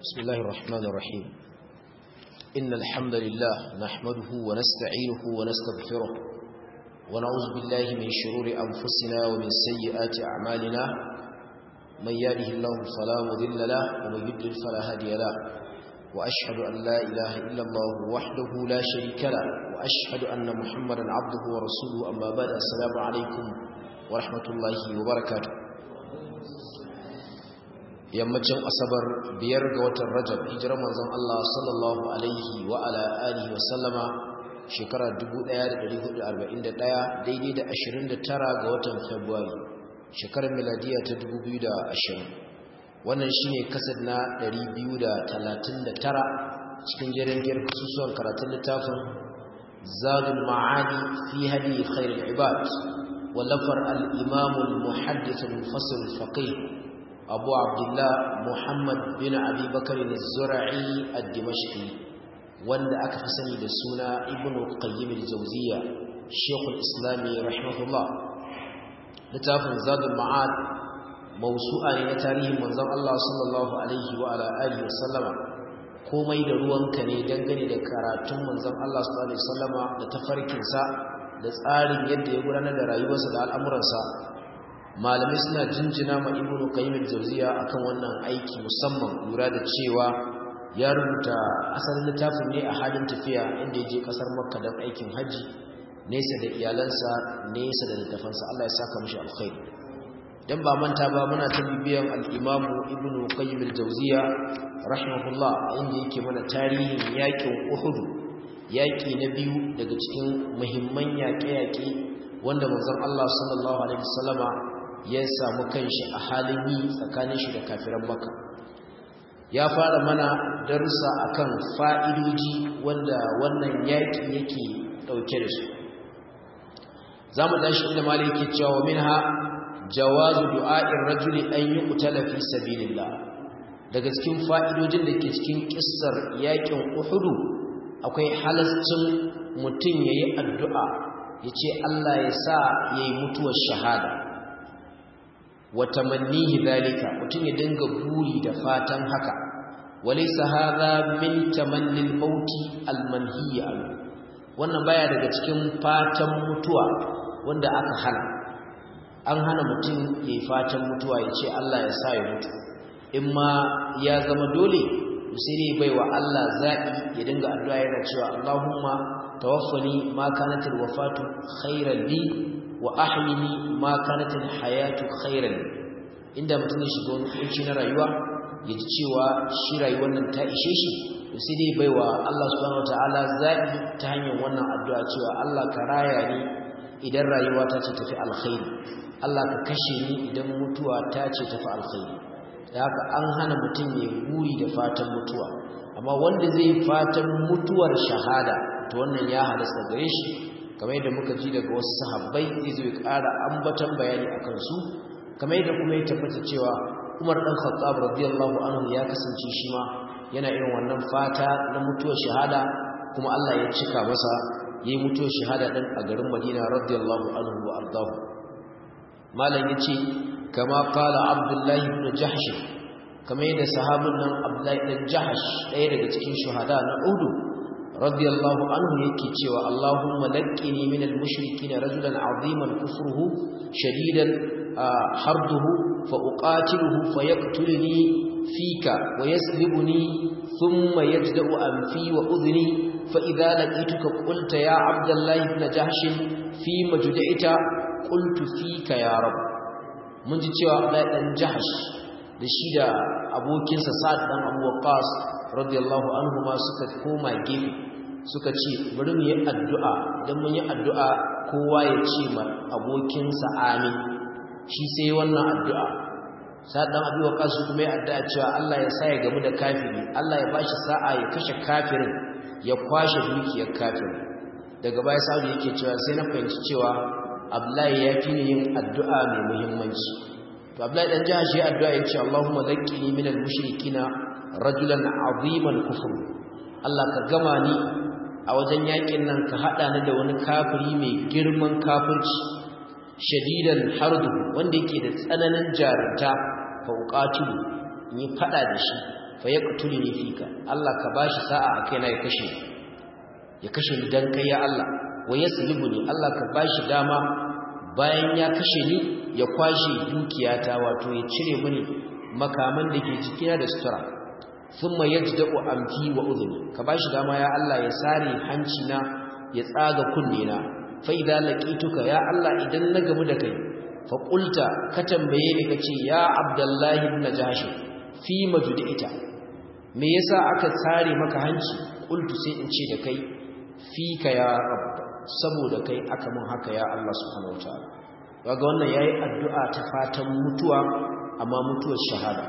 بسم الله الرحمن الرحيم إن الحمد لله نحمده ونستعينه ونستغفره ونعوذ بالله من شرور أنفسنا ومن سيئات أعمالنا من يهده الله فلا مضل له ومن يضلل فلا هادي له وأشهد أن لا إله إلا الله وحده لا شريك له وأشهد أن محمدا عبده ورسوله أما بعد السلام عليكم ورحمة الله وبركاته yammacin asabar biyar ga watan rajab hijirar manzon Allah sallallahu alaihi wa ala alihi wa sallama shekara 1441 daidai da 29 ga watan february shekarar miladiya ta 2020 wannan shine kasad na 239 cikin jerin girkusuwan karatun littafin zadul ma'adi fi hadi khairul ibad wallafar al-imam al-muhaddith al-mufassir al-faqih أبو عبد الله محمد بن أبي بكر الزرعي الدمشقي وند أكفسني بسونا ابن قيم الجوزية شيخ الإسلام رحمه الله لتاف زاد المعاد موسوعة لتاريخ منظر الله صلى الله عليه وعلى آله وسلم komai da ruwanka ne dangane da karatun manzon Allah sallallahu alaihi wasallama da tafarkinsa da tsarin yadda ya gudanar da rayuwarsa da al'amuransa malamai suna jinjina ma ibnu qayyim al-jawziya akan wannan aiki musamman lura da cewa ya rubuta asalin littafin ne a halin tafiya inda ya je kasar makka don aikin haji nesa da iyalansa nesa da littafansa Allah ya saka mishi alkhairi dan ba manta ba muna ta bibiyan al-imam ibnu qayyim al-jawziya rahimahullah inda yake mana tarihin yakin uhud yaki na biyu daga cikin muhimman yaƙe-yaƙe wanda manzon Allah sallallahu alaihi wasallama ya samu kanshi a halin yi tsakanin shi da kafiran maka ya fara mana darussa akan fa'idoji wanda wannan yaƙi yake ɗauke da su za mu tashi inda mali yake cewa minha jawazu du'a'in rajuli an yi kutala fi sabilillah daga cikin fa'idojin da ke cikin kissar yaƙin uhudu akwai halascin mutum ya yi addu'a ya ce Allah ya sa ya yi mutuwar shahada wa tamannihi zalika mutum ya dinga buri da fatan haka walaysa hadha min tamannil mauti almanhiy wannan baya daga cikin fatan mutuwa wanda aka hana an hana mutum yayi fatan mutuwa yace Allah ya sa ya mutu in ma ya zama dole sai dai baiwa Allah zabi ya dinga addu'a yana cewa Allahumma tawaffani ma kanat alwafatu khairan li wa ahyini ma kanat alhayatu khairan inda mutum ya shiga wani kunci na rayuwa ya ji cewa shi rayuwar nan ta ishe shi to sai dai baiwa Allah subhanahu wataala zabi ta hanyar wannan addu'a cewa Allah ka raya ni idan rayuwa ta ce tafi alkhairi Allah ka kashe ni idan mutuwa ta ce tafi alkhairi da haka an hana mutum ya guri da fatan mutuwa amma wanda zai fatan mutuwar shahada to wannan ya halasta gare shi kamar yadda muka ji daga wasu sahabbai zai zo ya ƙara ambatan bayani akan su kamar yadda kuma ya tabbata cewa Umar dan Khattab radiyallahu anhu ya kasance shi ma yana irin wannan fata na mutuwar shahada kuma Allah ya cika masa yayi mutuwar shahada din a garin Madina radiyallahu anhu wa ardahu malam yace kama qala Abdullah ibn Jahsh kamar yadda sahabin nan Abdullah ibn Jahsh ɗaya daga cikin shuhada na Uhud radiyallahu anhu yake cewa Allahumma laqqini minal mushrikeen rajulan aziman kufruhu shadidan harduhu fa uqatiluhu fayaqtuluni fika wa yaslibuni thumma yajda'u anfi wa udhni fa idha laqituka qulta ya abdullah ibn jahsh fi majdaita qultu fika ya rab mun ji cewa Abdullah dan jahsh da shi da abokinsa Sa'ad dan Abu Waqqas radiyallahu anhu ma suka koma gefe suka ce bari mu yi addu'a idan mun yi addu'a kowa ya ce ma abokinsa amin shi sai wannan addu'a sa'ad dan Abu Waqqas kuma ya addu'a cewa Allah ya sa ya gamu da kafiri Allah ya bashi sa'a ya kashe kafirin ya kwashe dukiyar kafirin daga baya Sa'ad yake cewa sai na fahimci cewa Abdullahi ya fi yin addu'a mai muhimmanci to Abdullahi dan jaha shi addu'a ya ce Allahumma zakkini minal mushrikina rajulan aziman kufur Allah ka gama ni a wajen yakin nan ka hada ni da wani kafiri mai girman kafirci shadidan hardu wanda yake da tsananin jarunta fa uqatilu in yi fada da shi fa yaqtuluni fika Allah ka bashi sa'a a kaina ya kashe ya kashe ni dan kai ya Allah wa yaslibuni Allah ka bashi dama bayan ya kashe ni ya kwashe dukiyata wato ya cire mini makaman da ke jikina da sutura thumma yajda'u amfi wa udhuni ka bashi dama ya Allah ya sare hanci na ya tsaga kunne na fa idza laqituka ya Allah idan na gamu da kai fa qulta ka tambaye ni kace ya abdullahi ibn jahsh fi majudita me yasa aka sare maka hanci qultu sai in ce da kai fika ya rabb saboda kai aka mun haka ya Allah subhanahu wataala kaga wannan yayi addu'a ta fatan mutuwa amma mutuwar shahada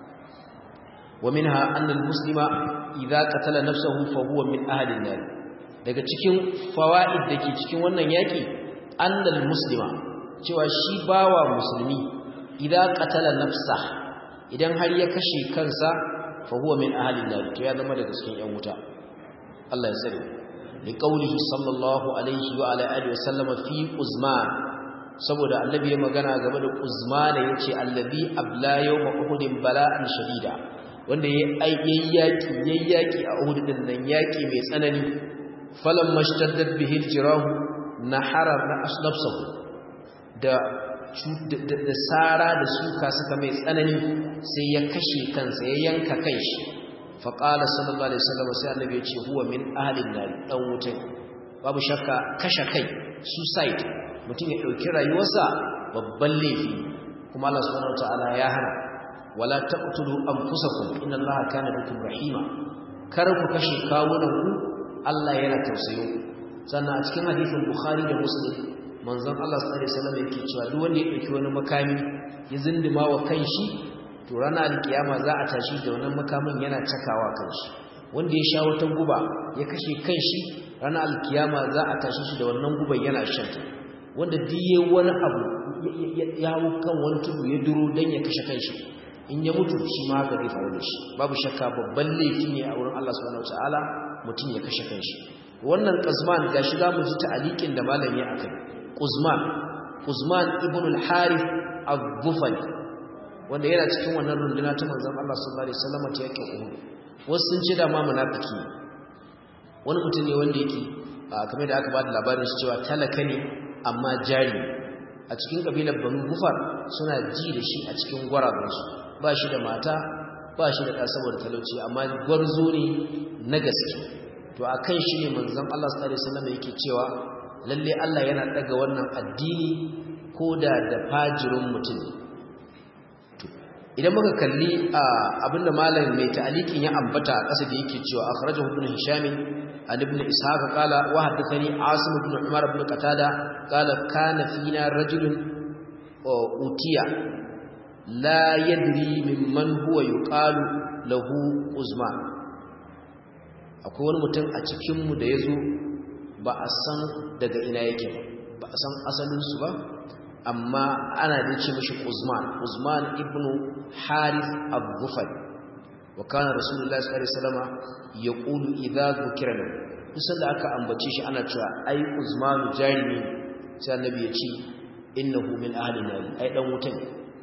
wa minha anna al-muslima idza qatala nafsahu fa huwa min ahli an-nar daga cikin fawaid dake cikin wannan yaki anna al-muslima cewa shi bawa musulmi idza qatala nafsa idan har ya kashe kansa fa huwa min ahli an-nar to ya zama daga cikin yan wuta Allah ya tsare liqaulihi sallallahu alaihi wa ala alihi wa sallama fi uzman saboda annabi ya magana game da uzman yace allazi abla yawma uhudin bala'an shadida wanda yayi yaki yayi yaki a uhud din nan yaki mai tsanani falam mashtaddat bihi aljirahu nahara nafsuhu da da sara da suka suka mai tsanani sai ya kashe kansa ya yanka kanshi faƙala sallallahu alaihi wasallam sai annabi ya ce huwa min ahlin nar dan wutan babu shakka kashe kai suicide mutum ya dauki rayuwarsa babban laifi kuma Allah subhanahu wataala ya hana wala taqtulu anfusakum inna Allaha kana bikum rahima kar ku kashe kawunan ku Allah yana tausayo sannan a cikin hadisin Bukhari da Muslim manzon Allah sallallahu alaihi wasallam yake cewa duk wanda ya dauki wani makami ya zindima wa kanshi to ranar alkiyama za a tashi da wannan makamin yana cakawa kanshi wanda ya sha wata guba ya kashe kanshi ranar alkiyama za a tashi shi da wannan guban yana shanta wanda diye wani abu ya hau kan wani tudu ya duro don ya kashe kanshi in ya mutu shi ma haka zai faru da shi babu shakka babban laifi ne a wurin Allah subhanahu wataala mutum ya kashe kanshi wannan qazman gashi za mu ji ta'aliqin da malami akai quzman quzman ibn al-harith al-dhufali wanda yana cikin wannan runduna ta manzon Allah sallallahu alaihi wasallam ta yake Uhud wasu sun ce da ma munafiki wani mutum ne wanda yake kamar da aka ba da labarin shi cewa talaka ne amma jari a cikin kabilar Banu Gufar suna ji da shi a cikin gwarazansu ba shi da mata ba shi da ɗa saboda talauci amma gwarzo ne na gaske to akan shi ne manzon Allah sallallahu alaihi wasallam yake cewa lalle Allah yana daga wannan addini koda da fajirin mutum idan muka kalli abinda malam mai ta'alikin ya ambata a ƙasa da yake cewa akhrajahu ibn hisham an ibn ishaq qala wa hadathani asim ibn umar ibn qatada qala kana fina rajulun utiya la yadri mimman huwa yuqalu lahu uzman akwai wani mutum a cikin mu da yazo ba a san daga ina yake ba a san asalin su ba amma ana da ce mishi Uzman Uzman ibn Harith al-Ghufari wa kana Rasulullahi sallallahu alaihi wasallam yaqulu idza dhukira lahu kusan da aka ambace shi ana cewa ai Uzman jarimi sai annabi ya ce innahu min ahli nar ai dan wutan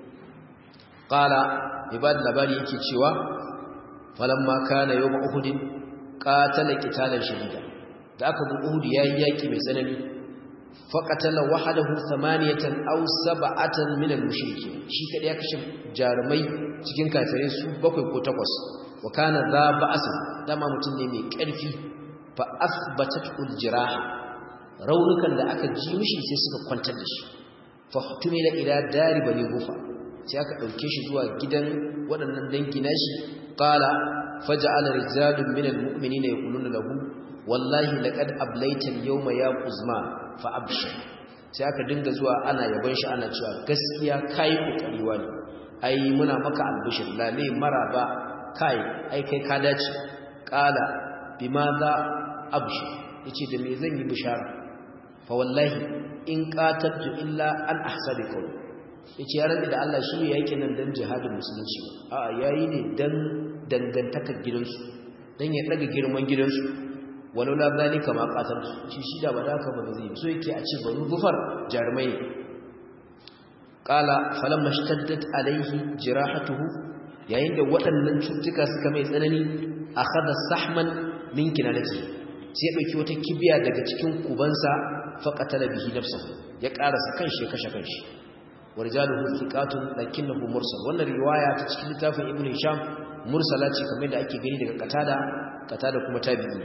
qala ibad labari yake cewa falamma kana yawm uhud qatala qitalan shadida da aka bu uhud yayi yaki mai tsanani faƙatala wahadahu samaniyatan aw sab'atan min al-mushrikeen shi kadai ya kashe jarumai cikin kafirai su bakwai ko takwas wa kana za ba'as dama mutum ne mai ƙarfi fa asbatat al-jiraha raunukan da aka ji mishi sai suka kwantar da shi fa hutumila ila dari bani gufa sai aka dauke shi zuwa gidan waɗannan dangi nashi qala faja'ala rijalun min al-mu'minina yaquluna lahu wallahi laqad ablaita al-yawma ya quzman fa abshir sai aka dinga zuwa ana yaban shi ana cewa gaskiya kai kokari wani ai muna maka albishir lale maraba kai ai kai ka dace qala bimadha abshir yace da me zan yi bishara fa wallahi in qatabtu illa an ahsabi qawl yace ya rabbi da Allah shi yake nan dan jihadin musulunci a yayi ne dan dangantakar gidansu dan ya daga girman gidansu walaula zalika ma qatal shi shi da badaka ba zai so yake a ce banu gufar jarmai qala falamma shtaddat alaihi jirahatuhu yayin da waɗannan cutuka suka mai tsanani akhadha sahman min kinanati sai ya dauki wata kibiya daga cikin kubansa faqatala bihi nafsuhu ya karasa kanshi kashe kanshi warjaluhu thiqatun lakinnahu mursal wannan riwaya ta cikin littafin ibnu hisham mursala ce kamar da ake gani daga qatada qatada kuma tabi'i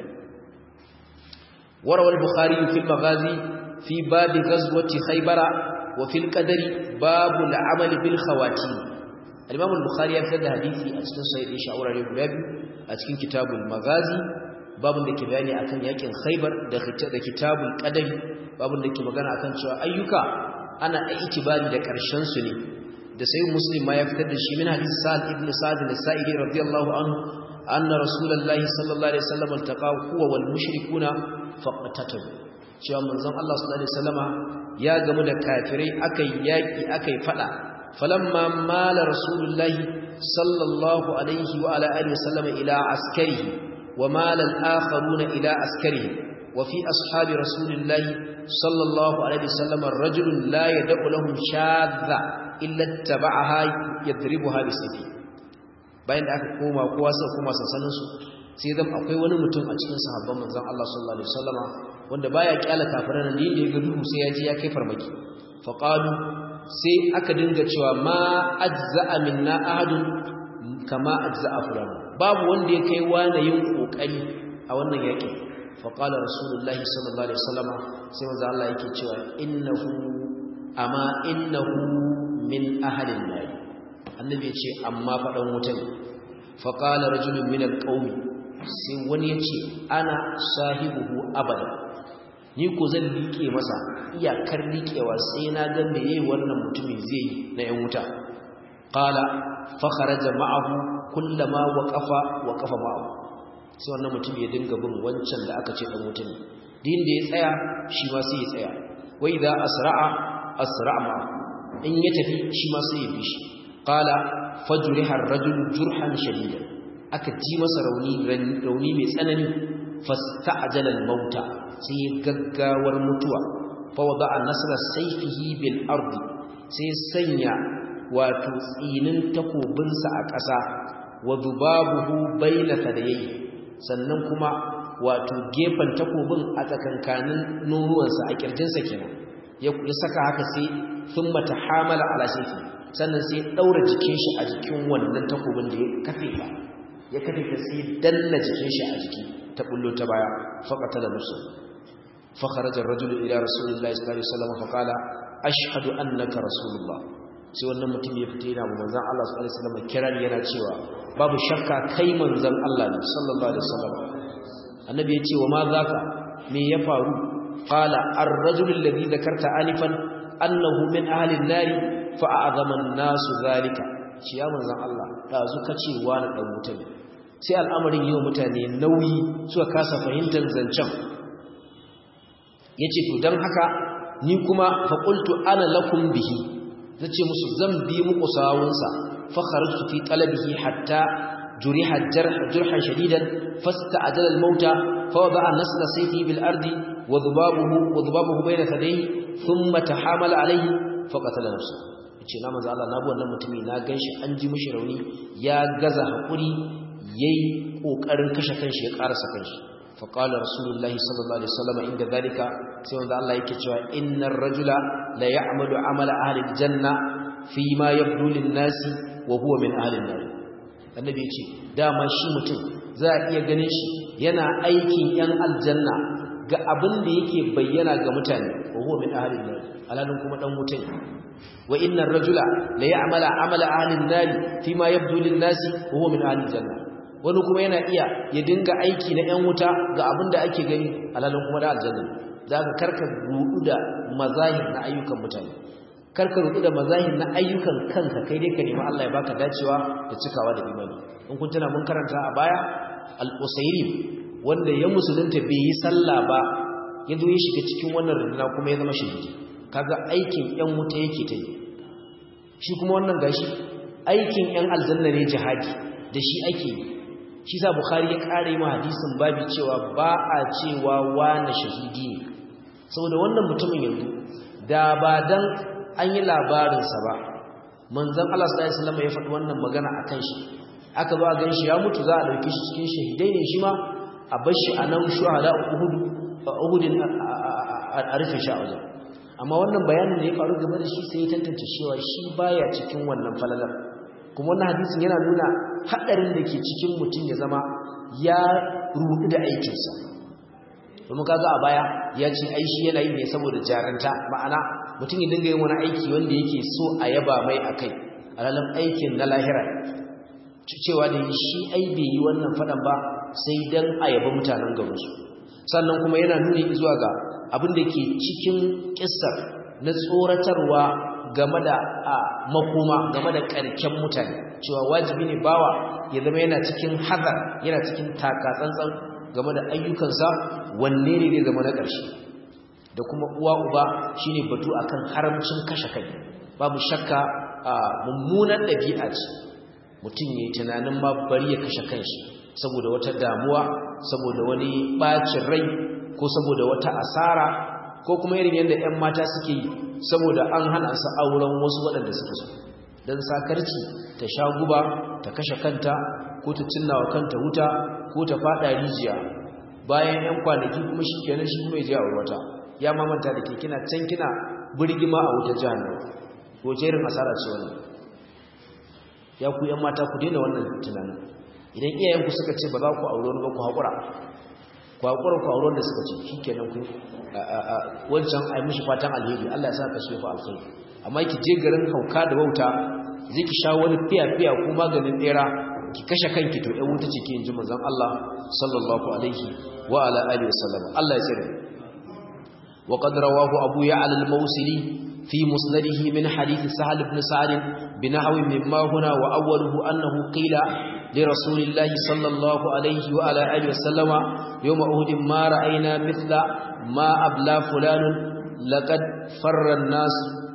وروى البخاري في المغازي في باب غزوة خيبر وفي القدر باب العمل بالخواتيم الإمام البخاري يفرد حديثي أتكن سيد إيشاء ورى رباب أتكن كتاب المغازي باب دك بياني أكن يكن خيبر ده كتاب القدر باب دك مغانا أكن شوى أيوكا أنا اعتباري دك أرشنسني da sai muslim ma ya fitar da shi min hadisi sa'ad ibn sa'ad al-sa'idi radiyallahu anhu anna rasulullahi sallallahu alaihi wasallam altaqa huwa wal mushrikuna faqatatu cewa manzon Allah sallallahu alaihi wasallama ya gamu da kafirai akai yaki akai fada falamma mala rasulullahi sallallahu alaihi wa ala alihi wasallama ila askarihi wa mala al-akharuna ila askarihi wa fi ashabi rasulillahi sallallahu alaihi wasallama rajulun la yad'u lahum shadha illa taba'aha yadribuha bisayfi bayan da aka koma kowa sai koma sansanin su sai zan akwai wani mutum a cikin sahabban manzon Allah sallallahu alaihi wasallama wanda baya kyala kafiran nan da ya ga duhu sai ya je ya kai farmaki fa qalu sai aka dinga cewa ma ajza'a minna ahadun kama ajza'a fulan babu wanda ya kai wani yin kokari a wannan yakin fa qala rasulullahi sallallahu alaihi wasallama sai manzon Allah yake cewa innahu amma innahu min ahlin nar annabi ya ce amma faɗan wuta ne faƙala rajulun minal ƙaumi sai wani ya ce ana sahibuhu abada ni ko zan liƙe masa iyakar liƙewa sai na ga me yayi wannan mutumin zai yi na yan wuta qala fa kharaja ma'ahu kullama waqafa waqafa ma'ahu sai wannan mutum ya dinga bin wancan da aka ce dan wuta ne din da ya tsaya shi ma sai ya tsaya wa idza asra'a asra'a ma'ahu in ya tafi shi ma sai ya bi shi qala fajriha ar-rajulu jurhan shadidan aka ji masa rauni rauni mai tsanani fasta'jala al-mauta sai gaggawar mutuwa fa wada'a nasra sayfihi bil ardi sai sanya wato tsinin takobinsa a ƙasa wa dubabuhu bayna thadayhi sannan kuma wato gefen takobin a tsakankanin noruwansa a kirjinsa kenan ya saka haka sai thumma tahamala ala sayfi sannan sai daura jikin shi a jikin wannan takobin da ya kafe ba ya kafe ta sai danna jikin shi a jiki ta bullo ta baya faqatala nafsu fa kharaja ar-rajulu ila rasulillahi sallallahu alaihi wasallam fa qala ashhadu annaka rasulullah sai wannan mutum ya fita yana manzon Allah sallallahu alaihi wasallam kiran yana cewa babu shakka kai manzon Allah ne sallallahu alaihi wasallam annabi ya ce wa ma zaka me ya faru qala ar-rajulu alladhi dhakarta alifan annahu min ahli an-nari fa a'zama an-nasu zalika shi ya manzon Allah dazu kace wani dan wuta ne sai al'amarin yau mutane nauyi suka kasa fahimtar zancen yace to dan haka ni kuma fa qultu ana lakum bihi zace musu zan bi muku sawunsa fa kharajtu fi talabihi hatta juriha jarh jurhan shadidan fasta'jala al-mauta fa wada'a nasla sayfi bil ardi wa dhubabuhu wa dhubabuhu bayna thadayhi thumma tahamala alayhi fa qatala nafsahu yace na manzo Allah na bi wannan mutumi na ganshi an ji mishi rauni ya gaza hakuri yayi kokarin kashe kanshi ya karasa kanshi fa qala rasulullahi sallallahu alaihi wasallam inda zalika sai wanda Allah yake cewa innar rajula la ya'malu amala ahli aljanna fi ma yabdu lin-nasi wa huwa min ahli an-nar annabi yace dama shi mutum za a iya ganin shi yana aikin yan aljanna ga abin da yake bayyana ga mutane wa huwa min ahli an-nar alalun kuma dan wutai wa innar rajula la ya'malu amala ahli an-nar fi ma yabdu lin-nasi wa huwa min ahli al-janna wani kuma yana iya ya dinga aiki na yan wuta ga abin da ake gani alalun kuma da aljanna za ka karka rudu da mazahir na ayyukan mutane karka rudu da mazahir na ayyukan kanka kai dai ka nemi Allah ya baka dacewa da cikawa da imani in kun tana mun karanta a baya al-usairi wanda ya musulunta bai yi sallah ba ya zo ya shiga cikin wannan runduna kuma ya zama shahidi kaga aikin yan wuta yake ta yi shi kuma wannan gashi aikin yan aljanna ne jihadi da shi ake yi shi sa bukhari ya kare ma hadisin babi cewa ba a cewa wani shahidi ne saboda wannan mutumin yanzu da ba dan an yi labarinsa ba manzon Allah sallallahu alaihi wasallam ya faɗi wannan magana akan shi aka zo a gan shi ya mutu za a dauke shi cikin shahidai ne shi ma a bar shi a nan shuhada Uhud Uhudin a rufe shi a wajen amma wannan bayanin da ya faru game da shi sai ya tantance cewa shi baya cikin wannan falalar kuma wannan hadisin yana nuna hadarin da ke cikin mutum ya zama ya rudu da aikinsa domin kaga a baya ya ce ai shi yana yi ne saboda jaranta ma'ana mutum ya dinga yin wani aiki wanda yake so a yaba mai akai alalan aikin na lahira cewa da shi ai bai yi wannan fadan ba sai dan a yaba mutanen garinsu sannan kuma yana nuni zuwa ga abin da ke cikin kissar na tsoratarwa game da makoma game da karken mutane cewa wajibi ne bawa ya zama yana cikin hazar yana cikin takatsantsan game da ayyukansa wanne ne zai zama na ƙarshe da kuma uwa uba shine batu akan haramcin kashe kai babu shakka a mummunan ɗabi'a ce mutum yayi tunanin ma bari ya kashe kanshi saboda wata damuwa saboda wani bacin rai ko saboda wata asara ko kuma irin yadda 'yan mata suke yi saboda an hana su auren wasu waɗanda suka so don sakarci ta sha guba ta kashe kanta ko ta cinna wa kanta wuta ko ta fada rijiya bayan 'yan kwanaki kuma shi kenan shi kuma ya je a wata ya mamanta da ke kina can kina birgima a wutar jihar ko jerin asara ce wannan ya ku 'yan mata ku daina wannan tunanin idan iyayenku suka ce ba za ku aure wani ba ku haƙura ku haƙura ku aure wanda suka ce shi kenan ku wancan ai mishi fatan alheri Allah ya sa ka shefa alkhairi amma ki je garin hauka da wauta zai ki sha wani fiya-fiya ko maganin ɗera ki kashe kanki to ɗan wuta ce ke ji manzon Allah sallallahu alaihi wa ala alihi wasallam Allah ya tsare wa qad rawahu abu ya'la al-mawsili في مسنده من حديث سهل بن سعد بنحو مما هنا وأوله أنه قيل لرسول الله صلى الله عليه وعلى آله وسلم يوم أهد ما رأينا مثل ما أبلى فلان لقد فر الناس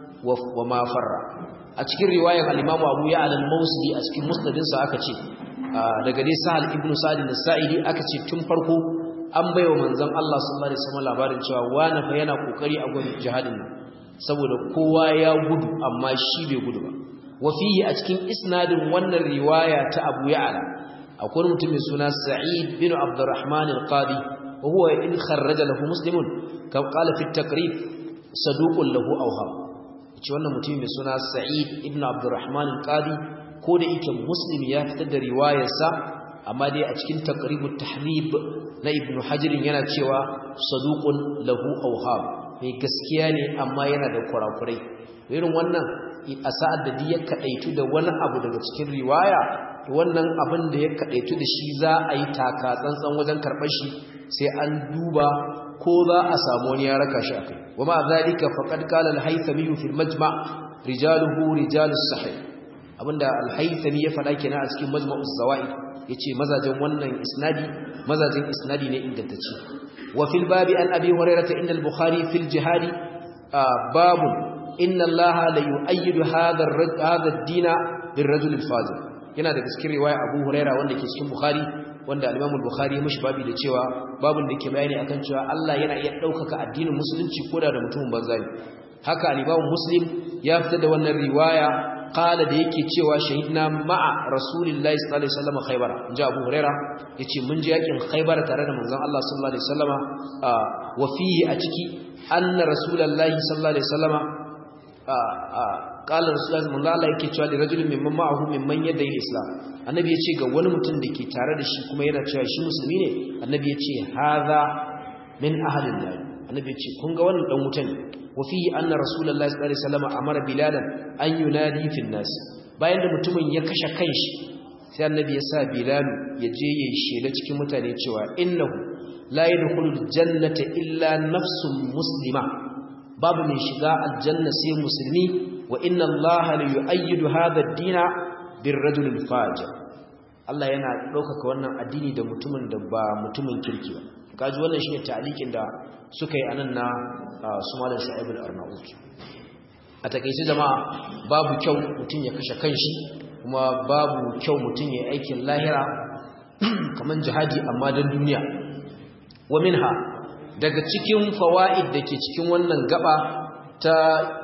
وما فر أتكر رواية الإمام أبو يعلى الموسلي أتكر مسند سأكتش daga dai Sahal ibn Sa'id al-Sa'idi aka ce tun farko an baiwa manzon Allah sallallahu alaihi wasallam labarin cewa wani fa yana kokari a gurin jihadin nan saboda kowa ya gudu amma shi bai gudu ba wafihi a cikin isnadin wannan riwaya ta Abu Ya'la akwai mutum mai suna Sa'id bin Abdurrahman al-Qadi wa huwa in kharraja lahu muslimun kam qala fi at-taqrib saduqun lahu awham ce wannan mutum mai suna Sa'id ibn Abdurrahman al-Qadi ko da yake muslim ya fitar da riwayarsa amma dai a cikin taqribut tahrib na Ibn Hajar yana cewa saduqun lahu awham mai gaskiya ne amma yana da kurakurai irin wannan a sa'ad da duk ya kadaitu da wani abu daga cikin riwaya wannan abin da ya kadaitu da shi za a yi taka tsantsan wajen karɓar shi sai an duba ko za a samu wani ya raka shi akai wa ma zalika faqad qala al-haythami fi al-majma' rijaluhu rijalus sahih abinda al-haythami ya faɗa kenan a cikin majma'uz zawaid yace mazajen wannan isnadi mazajen isnadi ne ingantacce وفي الباب عن أبي هريرة إن البخاري في الجهاد آه باب إن الله ليؤيد هذا هذا الدين بالرجل الفاضل yana da cikin riwaya Abu Huraira wanda ke cikin Bukhari wanda al-Imam al-Bukhari ya mishi babi da cewa babun da ke bayani akan cewa Allah yana iya daukaka addinin musulunci koda da mutumin banza ne haka al-Imam Muslim ya fitar da wannan riwaya qala da yake cewa shahidna ma'a rasulillahi sallallahu alaihi wasallam khaybar inji abu huraira yace mun je yakin khaybar tare da manzon Allah sallallahu alaihi wasallama wa fihi a ciki anna rasulullahi sallallahu alaihi wasallama qala rasulullahi manzon Allah yake cewa da rajulin mimman ma'ahu mimman yadda yin islam annabi yace ga wani mutum da ke tare da shi kuma yana cewa shi musulmi ne annabi yace hadha min ahlin nar annabi yace kun ga wannan dan wuta ne وفيه أن رسول الله صلى الله عليه وسلم أمر بلالا أن ينادي في الناس bayan da mutumin ya kashe kanshi sai annabi ya sa bilal ya je ya shela cikin mutane cewa innahu la yadkhulul jannata illa nafsun muslima babu mai shiga aljanna sai musulmi wa inna allaha la yu'ayyidu hadha ad-dina birrajul fajir Allah yana ɗaukaka wannan addini da mutumin da ba mutumin kirki ba kaji wannan shine ta'liqin da suka yi anan na su malam Shu'aib al-Arnaut a takeice jama'a babu kyau mutum ya kashe kanshi kuma babu kyau mutum ya aikin lahira kaman jihadi amma dan duniya wa minha daga cikin fawaid dake cikin wannan gaba ta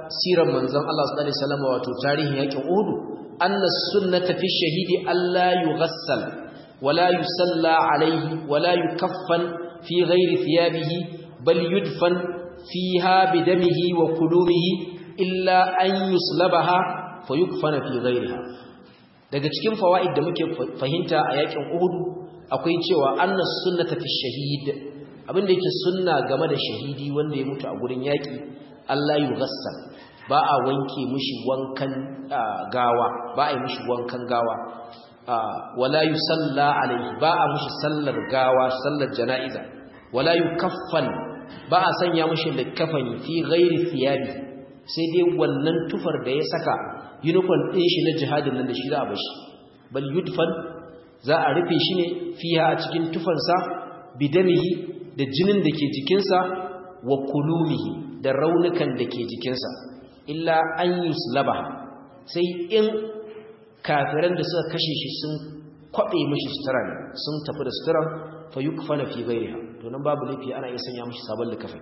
sirar manzon Allah sallallahu alaihi wasallam wato tarihin yakin Uhud anna sunnata fi shahidi alla yughassal wala yusalla alaihi wala yukaffan fi ghairi thiyabihi bal yudfan fiha bidamihi wa kulumihi illa an yuslabaha fayukfana fi ghairiha daga cikin fawaid da muke fahimta a yakin Uhud akwai cewa anna sunnata fi shahid abinda yake sunna game da shahidi wanda ya mutu a gurin yaki Allah yughassal ba a wanke mishi wankan gawa ba a yi mishi wankan gawa wala yusalla alaihi ba a mishi sallar gawa sallar jana'iza wala yukaffan ba a sanya mishi likafani fi ghairi thiyabi sai dai wannan tufar da ya saka uniform din shi na jihadin nan da shi za a bashi bal yudfan za a rufe shi ne fiha a cikin tufansa bidamihi da jinin da ke jikinsa wa kulumihi da raunukan da ke jikinsa illa an yuslaba sai in kafiran da suka kashe shi sun kwabe mishi sutura ne sun tafi da sutura fa yukfana fi ghayriha to nan babu laifi ana iya sanya mishi sabon likafin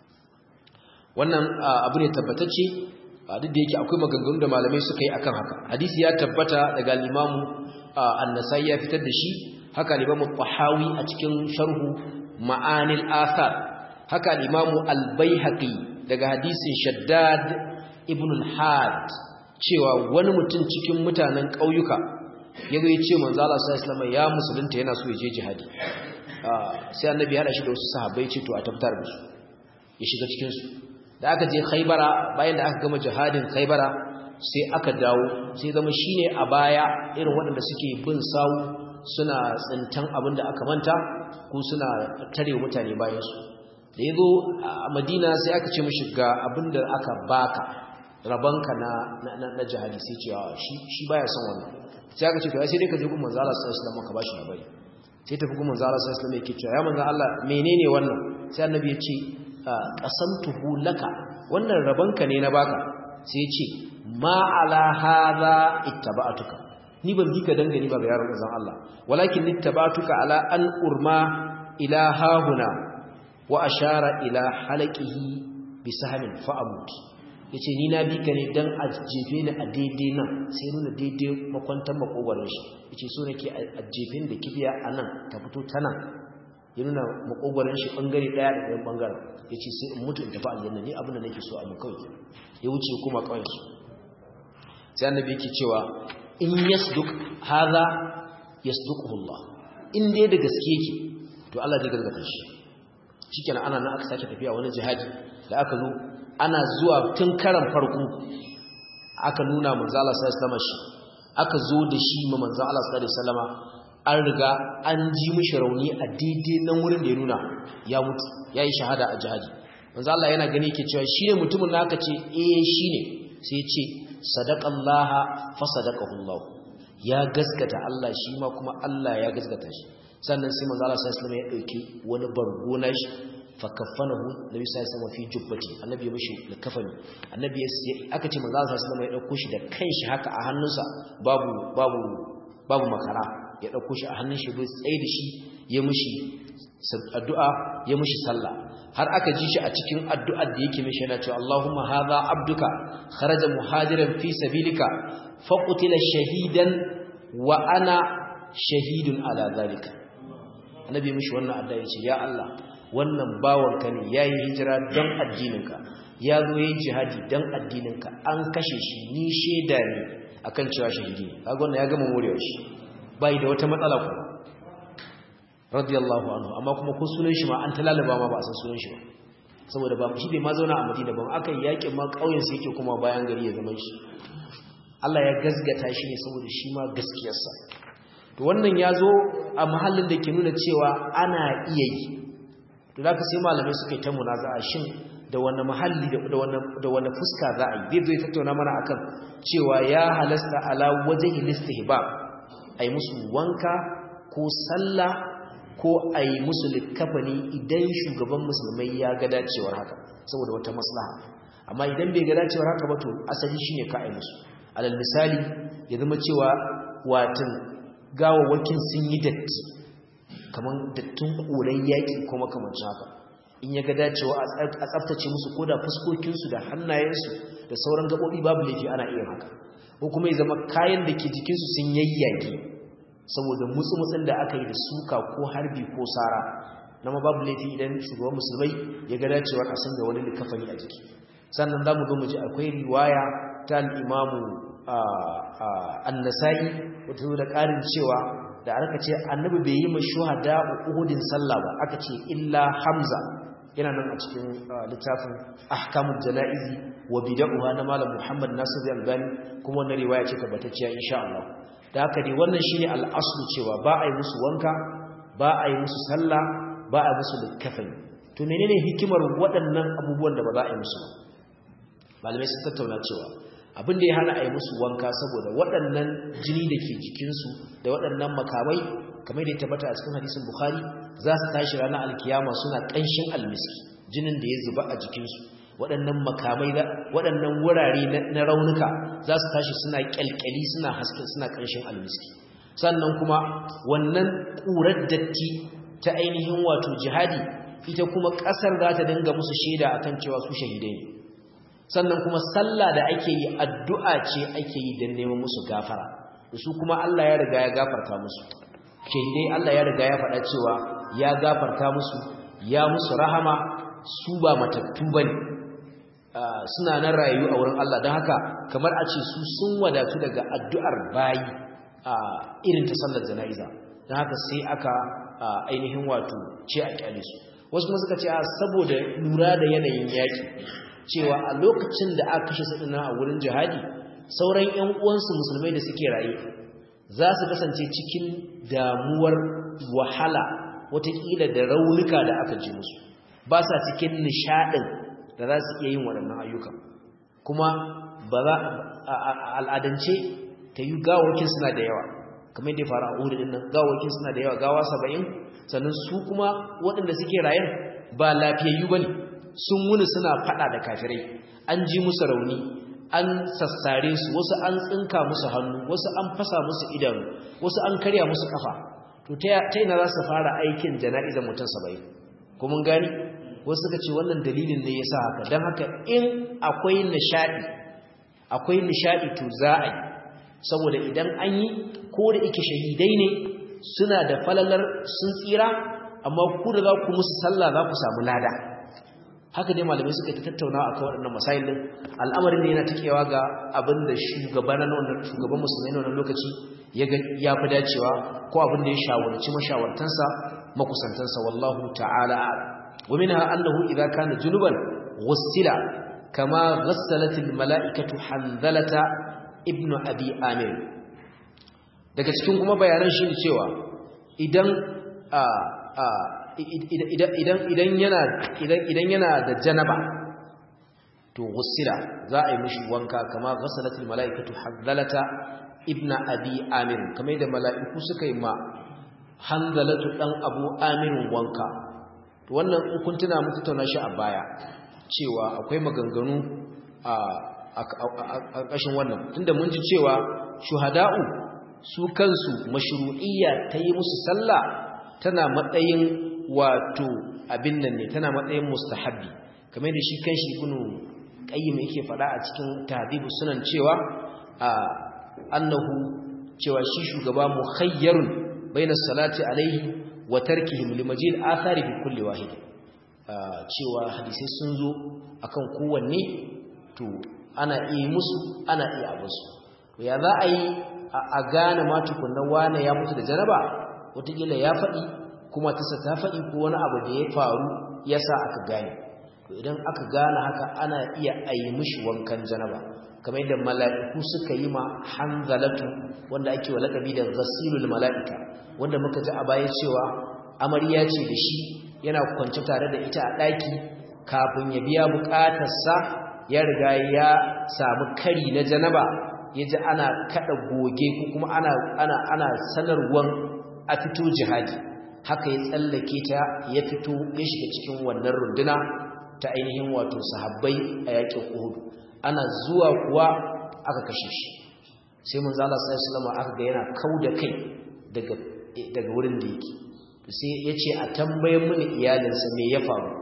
wannan abu ne tabbatacce duk da yake akwai maganganu da malamai suka yi akan haka hadisi ya tabbata daga limamu an-nasai ya fitar da shi haka limamu qahawi a cikin sharhu ma'anil athar haka limamu al-baihaqi daga hadisin shaddad ibn al-had cewa wani mutum cikin mutanen ƙauyuka ya zo ya ce manzo Allah sallallahu alaihi ya musulunta yana so ya je jihadi sai annabi ya hada shi da wasu sahabbai ce to a tabbatar da su ya shiga cikin su da aka je Khaibara bayan da aka gama jihadin Khaibara sai aka dawo sai zama shine a baya irin waɗanda suke bin sawu suna tsintan abin da aka manta ko suna tare mutane bayan su da yazo a Madina sai aka ce mishi ga abin da aka baka rabanka na na na jihadi sai ce shi shi baya son wannan sai aka ce to sai dai ka je gun manzo Allah sallallahu alaihi wasallam ka bashi labari sai tafi gun manzo Allah sallallahu alaihi wasallam yake cewa ya manzo Allah menene wannan sai annabi ya ce qasamtuhu laka wannan rabanka ne na baka sai ya ce ma ala hadha ittaba'tuka ni ban bi ka dangane ba ga yaron manzon Allah walakin ittaba'tuka ala an urma ila hahuna wa ashara ila halaqihi bi sahmin fa amut yace ni na bi ka ne dan a jefe ni a daidai nan sai nuna daidai makwantar makogwaron shi yace so nake a jefen da kibiya anan ta fito ta nan ya nuna makogwaron shi bangare daya da ɗayan bangaren yace sai in mutu in tafi aljanna ni abin da nake so a mu kawai ya wuce kuma kawai su sai annabi yake cewa in yasduk hadha yasduquhu Allah in dai da gaske yake to Allah zai gaskata shi shikenan ana nan aka sake tafiya wani jihadi da aka zo ana zuwa tun karan farko aka nuna manzo Allah sallallahu alaihi wasallam shi aka zo da shi ma manzo Allah sallallahu alaihi wasallam an riga an ji mishi rauni a daidai nan wurin da ya nuna ya mutu yayi shahada a jihadi manzo Allah yana gani yake cewa shine mutumin da aka ce eh shine sai ya ce sadaqallaha fa sadaqahu Allah ya gaskata Allah shi ma kuma Allah ya gaskata shi sannan sai manzo Allah sallallahu alaihi wasallam ya dauki wani bargo na shi fakaffanahu nabi sallallahu alaihi wasallam fi jubbati annabi ya mishi likafani annabi aka ce manzo sallallahu alaihi wasallam ya dauko shi da kanshi haka a hannunsa babu babu babu makara ya dauko shi a hannun shi bai tsaye da shi ya mishi addu'a ya mishi sallah har aka ji shi a cikin addu'ar da yake mishi yana cewa Allahumma hadha abduka kharaja muhajiran fi sabilika faqutila shahidan wa ana shahidun ala zalika annabi mishi wannan addu'a yace ya Allah wannan bawanka ne yayi hijira don addininka ya zo yayin jihadi don addininka an kashe shi ni sheda ne akan cewa shahidi ne kaga wannan ya gama morewa shi bai da wata matsala ku radiyallahu anhu amma kuma ko sunan shi ma an talalaba ma ba a san sunan shi ba saboda ba shi bai ma zauna a Madina ba aka yi yakin ma kauyen sa yake kuma bayan gari ya zama shi Allah ya gasgata shi ne saboda shi ma gaskiyarsa to wannan ya zo a mahallin da ke nuna cewa ana iya yi to da ka sai malamai suka yi ta munaza'a shin da wani mahalli da wani fuska za a yi zai zo ya tattauna mana akan cewa ya halasta ala wajen ilistihbab a yi musu wanka ko sallah ko a yi musu likkafani idan shugaban musulmai ya ga dacewar haka saboda wata maslaha amma idan bai ga dacewar haka ba to asali shine ka a yi musu alal misali ya zama cewa watan gawawwakin sun yi datti kamar dattin ƙuran yaƙi ko makamancin haka in ya ga dacewa a tsaftace musu ko da fuskokinsu da hannayensu da sauran gaɓoɓi babu laifi ana iya haka ko kuma ya zama kayan da ke jikinsu sun yayyage saboda mutsu-mutsun da aka yi da suka ko harbi ko sara na ma babu laifi idan shugaban musulmai ya ga dacewa a sanya wani likafani a jiki sannan za mu zo mu ji akwai riwaya ta al'imamu annasa'i wata zo da ƙarin cewa da aka ce annabi bai yi ma shuhada uhudin sallah ba aka ce illa hamza yana nan a cikin littafin ahkamul janaizi wa bid'ah na malam Muhammad Nasir al-Albani kuma wannan riwaya ce tabbatacciya insha Allah da haka dai wannan shine al-aslu cewa ba a yi musu wanka ba a yi musu sallah ba a yi musu likafani to menene hikimar waɗannan abubuwan da ba za a yi musu malamai sun tattauna cewa abin da ya hana a yi musu wanka saboda waɗannan jini da ke jikinsu da waɗannan makamai kamar da ya tabbata a cikin hadisin bukhari za su tashi ranar alkiyama suna ƙanshin almiski jinin da ya zuba a jikinsu waɗannan makamai waɗannan wurare na raunuka za su tashi suna ƙyalƙyali suna haske suna ƙanshin almiski sannan kuma wannan ƙurar datti ta ainihin wato jihadi ita kuma ƙasar za ta dinga musu shaida akan cewa su shahidai ne sannan kuma sallah da ake yi addu'a ce ake yi don neman musu gafara su kuma Allah ya riga ya gafarta musu shahidai Allah ya riga ya faɗa cewa ya gafarta musu ya musu rahama su ba matattu bane suna nan rayu a wurin Allah don haka kamar a ce su sun wadatu daga addu'ar bayi irin ta sallar jana'iza don haka sai aka ainihin wato ce a kyale su wasu kuma suka ce a saboda lura da yanayin yaƙi cewa a lokacin da aka kashe su a wurin jihadi sauran 'yan uwansu musulmai da suke raye za su kasance cikin damuwar wahala watakila da raunuka da aka ji musu ba sa cikin nishadin da za su iya yin waɗannan ayyukan kuma ba za a al'adance ta yi gawakin suna da yawa kamar da ya fara a ɗin nan gawakin suna da yawa gawa saba'in sannan su kuma waɗanda suke rayen ba lafiyayyu ba ne sun wuni suna faɗa da kafirai an ji musu rauni an sassare su wasu an tsinka musu hannu wasu an fasa musu idanu wasu an karya musu kafa to ta ina za su fara aikin jana'izar mutum saba'in kuma gani wasu suka ce wannan dalilin ne ya sa haka don haka in akwai nishaɗi akwai nishaɗi to za a yi saboda idan an yi ko da ike shahidai ne suna da falalar sun tsira amma ku da za ku musu sallah za ku samu lada haka dai malamai suka ta tattauna akan waɗannan masail din al'amarin ne yana tikewa ga abin da shugaban wannan shugaban musulmai na wannan lokaci ya ga ya fi dacewa ko abin da ya shawarci mashawartansa makusantansa wallahu ta'ala wa minha annahu idza kana junuban ghussila kama ghassalat al mala'ikatu hanzalata ibnu abi amir daga cikin kuma bayanan shi cewa idan a idan yana da janaba to gusila za a yi mishi wanka kama ghasalatul malaikatu hanzalata ibna abi amir kamar da mala'iku suka yi ma hanzalatu dan abu amirin wanka to wannan in kun tuna mu tattauna shi a baya cewa akwai maganganu a a ƙashin wannan tunda mun ji cewa shuhada'u su kansu mashru'iyya ta yi musu sallah tana matsayin wato abin nan ne tana matsayin mustahabbi kamar da shi kanshi ibnu qayyim yake fada a cikin tahdhibus sunan cewa annahu cewa shi shugaba mukhayyarun baina salati alaihi wa tarkihim limajid athari bi kulli wahid cewa hadisi sun zo akan kowanne to ana iya musu ana iya abusu ya za a yi a gane ma tukunna wane ya mutu da janaba wataƙila ya faɗi kuma tasa ta faɗi ko wani abu da ya faru ya sa aka gane to idan aka gane haka ana iya ayi mishi wankan janaba kamar yadda mala'iku suka yi ma hanzalatu wanda ake wa lakabi da ghasilul mala'ika wanda muka ji a baya cewa amarya ce da shi yana kwance tare da ita a ɗaki kafin ya biya buƙatarsa ya riga ya samu kari na janaba ya ji ana kaɗa goge ko kuma ana ana ana sanarwan a fito jihadi haka ya tsallake ta ya fito ya shiga cikin wannan runduna ta ainihin wato sahabbai a yakin Uhud ana zuwa kuwa aka kashe shi sai manzo Allah sallallahu alaihi aka ga yana kauda kai daga daga wurin da yake sai yace a tambayen mini iyalinsa me ya faru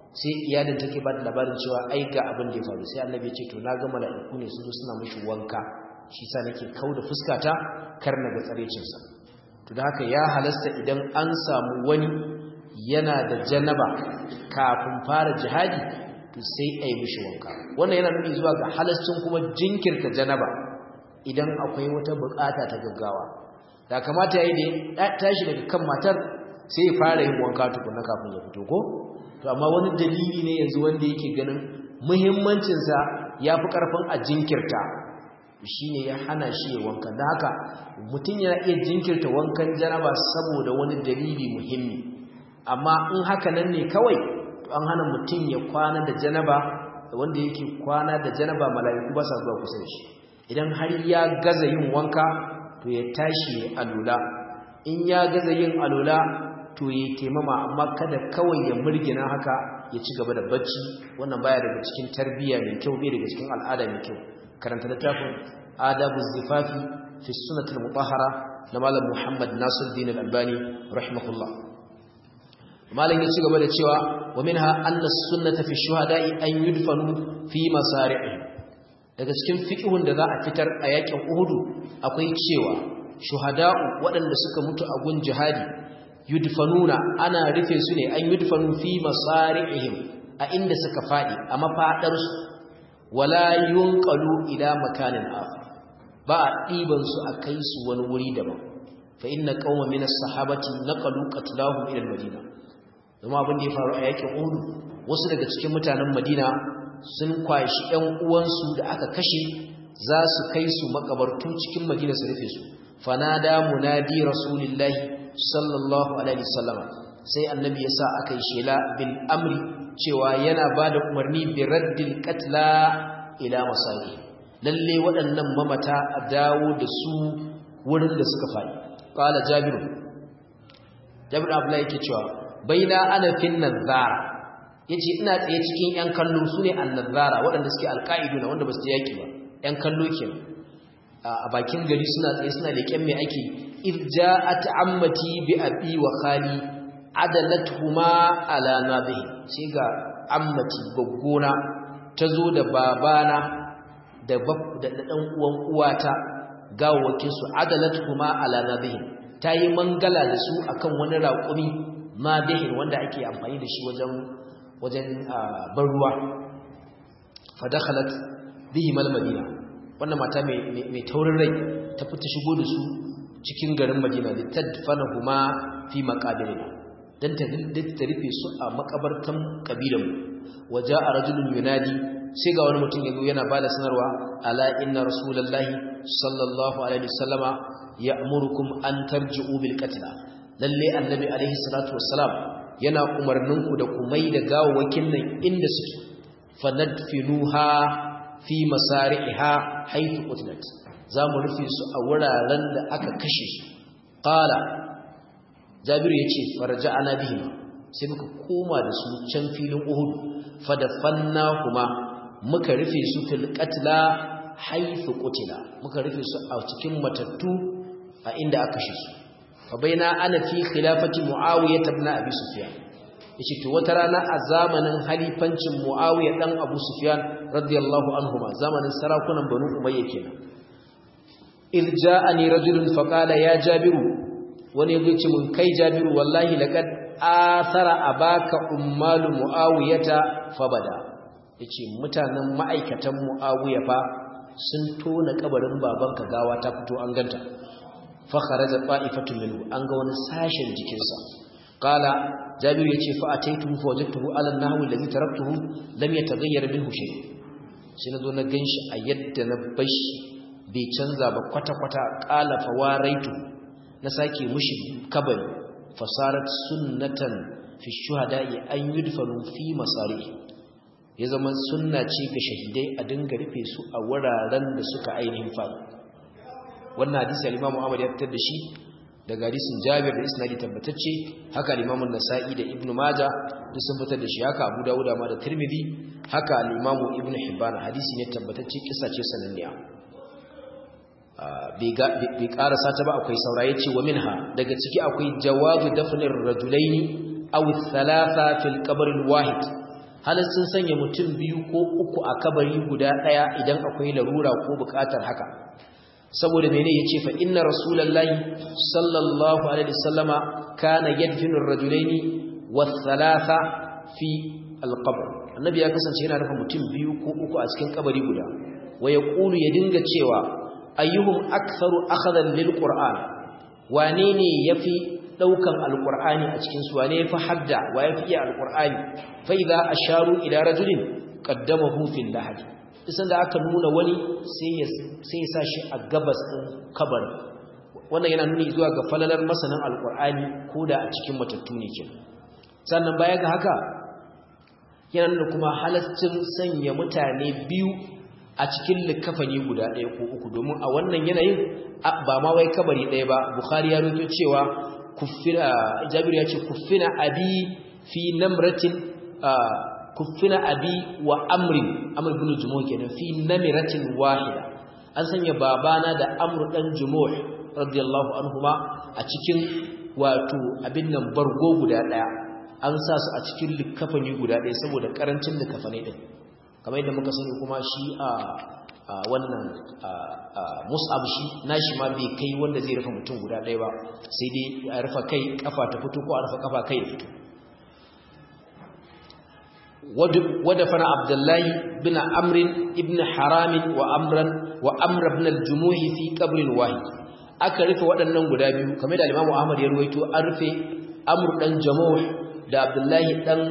sai iyalin take ba da labarin cewa ai ga abin da ya faru sai annabi ya ce to na ga mala'iku ne sun zo suna mishi wanka shi sa nake kauda fuskata kar na ga tsarecin sa to da haka ya halasta idan an samu wani yana da janaba kafin fara jihadi to sai ai mishi wanka wannan yana nuni zuwa ga halascin kuma jinkirta janaba idan akwai wata bukata ta gaggawa da kamata yayi da tashi daga kan matar sai ya fara yin wanka tukunna kafin ya fito ko to amma wani dalili ne yanzu wanda yake ganin muhimmancinsa ya fi ƙarfin a jinkirta shi ne ya hana shi ya wanka da haka mutum yana iya jinkirta wankan janaba saboda wani dalili muhimmi amma in haka nan ne kawai to an hana mutum ya kwana da janaba wanda yake kwana da janaba mala'iku ba sa zuwa kusa da shi idan har ya gaza yin wanka to ya tashi ya alula in ya gaza yin alula to yi taimama amma kada kawai ya murgina haka ya ci gaba da bacci wannan baya daga cikin tarbiyya mai kyau bai daga cikin al'ada mai kyau karanta littafin adabu zifafi fi sunnatul mutahhara na malam Muhammad Nasiruddin Al-Albani rahimahullah malam ya ci gaba da cewa wa minha anna sunnata fi shuhada'i an yudfanu fi masari'i daga cikin fiqhun da za a fitar a yakin Uhud akwai cewa shuhada'u waɗanda suka mutu a gun jihadi yudfanuna ana rufe su ne an yudfanu fi masari'ihim a inda suka fadi a mafadar su wala yunqalu ila makanin akhar ba a diban su a kai su wani wuri daban fa inna qauma min as-sahabati naqalu qatlahum ila al-madina kuma abin da ya faru a yakin Uhud wasu daga cikin mutanen Madina sun kwashi ƴan uwansu da aka kashe za su kai su makabartu cikin Madina su rufe su fanada munadi rasulillahi sallallahu alaihi wasallam sai annabi yasa aka yi shela bil amri cewa yana bada umarni bi raddil qatla ila masaki lalle waɗannan mamata a dawo da su wurin da suka faɗi qala jabir jabir abdullahi yake cewa baina ana fin nazara yace ina tsaye cikin yan kallo sune annazara waɗanda suke alqaiduna wanda ba su yaki ba yan kallo kenan a bakin gari suna tsaye suna leƙen mai ake irja'at ammati bi abi wa khali adalatuhuma ala nabihi sai ga ammati gaggona tazo da babana da da dan uwan uwata gawawakin su adalatuhuma ala nabihi tayi mangala da su akan wani raƙumi nabihi wanda ake amfani da shi wajen wajen ban ruwa fa dakhalat bihim al-madina wannan mata mai taurin rai ta fita shigo da su cikin garin Madina da tadfana huma fi maqabirina dan ta ta rufe su a makabartan kabilan waja a rajulun yunadi sai ga wani mutum yazo yana bada sanarwa ala inna rasulullahi sallallahu alaihi wasallama ya'murukum an tarji'u bil qatl lalle annabi alaihi salatu wassalam yana umarninku da kumai da gawawakin nan inda suke fanadfinuha fi masari'iha haythu qutilat zamu rufe su a wuraren da aka kashe su qala jabiru yace farja'ana bihim sai muka koma da su can filin uhud fadafannahuma muka rufe su fil qatla haythu qutila muka rufe su a cikin matattu a inda aka kashe su fa baina ana fi khilafati muawiyah ibn abi sufyan yace to wata rana a zamanin halifancin Muawiya dan Abu Sufyan radiyallahu anhuma zamanin sarakunan Banu Umayya kenan irja'ani rajulun faqala ya Jabiru wani yazo ce mun kai Jabiru wallahi laqad athara abaka ummalu Muawiyata fabada yace mutanen ma'aikatan Muawiya fa sun tona kabarin babanka gawa ta fito an ganta fa kharaja ta'ifatu minhu an ga wani sashen jikinsa qala jabir yace fa ataitu fa wajadtuhu ala an-nahwi alladhi taraktuhu lam yataghayyar minhu shay sai nazo na ganshi a yadda na bashi bai canza ba kwata kwata qala fa waraitu na sake mushi kabari fasarat sunnatan fi shuhada'i an yudfanu fi masari ya zama sunna ce ga shahidai a dinga rufe su a wuraren da suka ainihin faɗi wannan hadisi al-Imam Ahmad ya fitar da shi daga hadisin Jabir da isnadi tabbatacce haka al-Imam an-Nasa'i da Ibn Majah duk sun fitar da shi haka Abu Dawud ma da Tirmidhi haka al-Imam Ibn Hibban hadisi ne tabbatacce kissa ce sananniya bai karasa ta ba akwai sauraye ce wa minha daga ciki akwai jawazu dafnir rajulaini aw thalatha fil qabr al-wahid halittun sanya mutum biyu ko uku a kabari guda ɗaya idan akwai larura ko buƙatar haka saboda mene yace fa inna rasulullahi sallallahu alaihi wasallama kana yadfinu ar-rajulaini wath-thalatha fi al-qabr annabi ya kasance yana rufe mutum biyu ko uku a cikin kabari guda wa yaqulu ya dinga cewa ayyuhum aktharu akhadan lil-qur'an wane ne yafi daukan al-qur'ani a cikin su wane yafi hadda wa yafi iya al-qur'ani fa idza asharu ila rajulin qaddamahu fil lahad isan da aka nuna wani sai ya sa shi a gabas ɗin kabar wannan yana nuni zuwa ga falalar masanin alkur'ani ko da a cikin matattu ne ke sannan baya ga haka yana nuna kuma halascin sanya mutane biyu a cikin likafani guda ɗaya ko uku domin a wannan yanayin ba ma wai kabari ɗaya ba bukhari ya rubuto cewa kuffina jabir ya ce kuffina abi fi namratin kuffina abi wa amrin amr ibn jumuh kenan fi namiratin wahida an sanya babana da amr dan jumuh radiyallahu anhuma a cikin wato abin nan bargo guda daya an sa su a cikin likafani guda daya saboda karancin likafani din kamar yadda muka sani kuma shi a wannan mus'ab shi nashi ma bai kai wanda zai rufe mutum guda daya ba sai dai a rufe kai kafa ta fito ko a rufe kafa kai ya fito ودفن عبد الله بن عمرو ابن حرام وامرا وامر ابن الجموح في قبر واحد aka rufe waɗannan guda biyu kamar da Imam Ahmad ya ruwaito an rufe Amr dan Jamuh da Abdullahi dan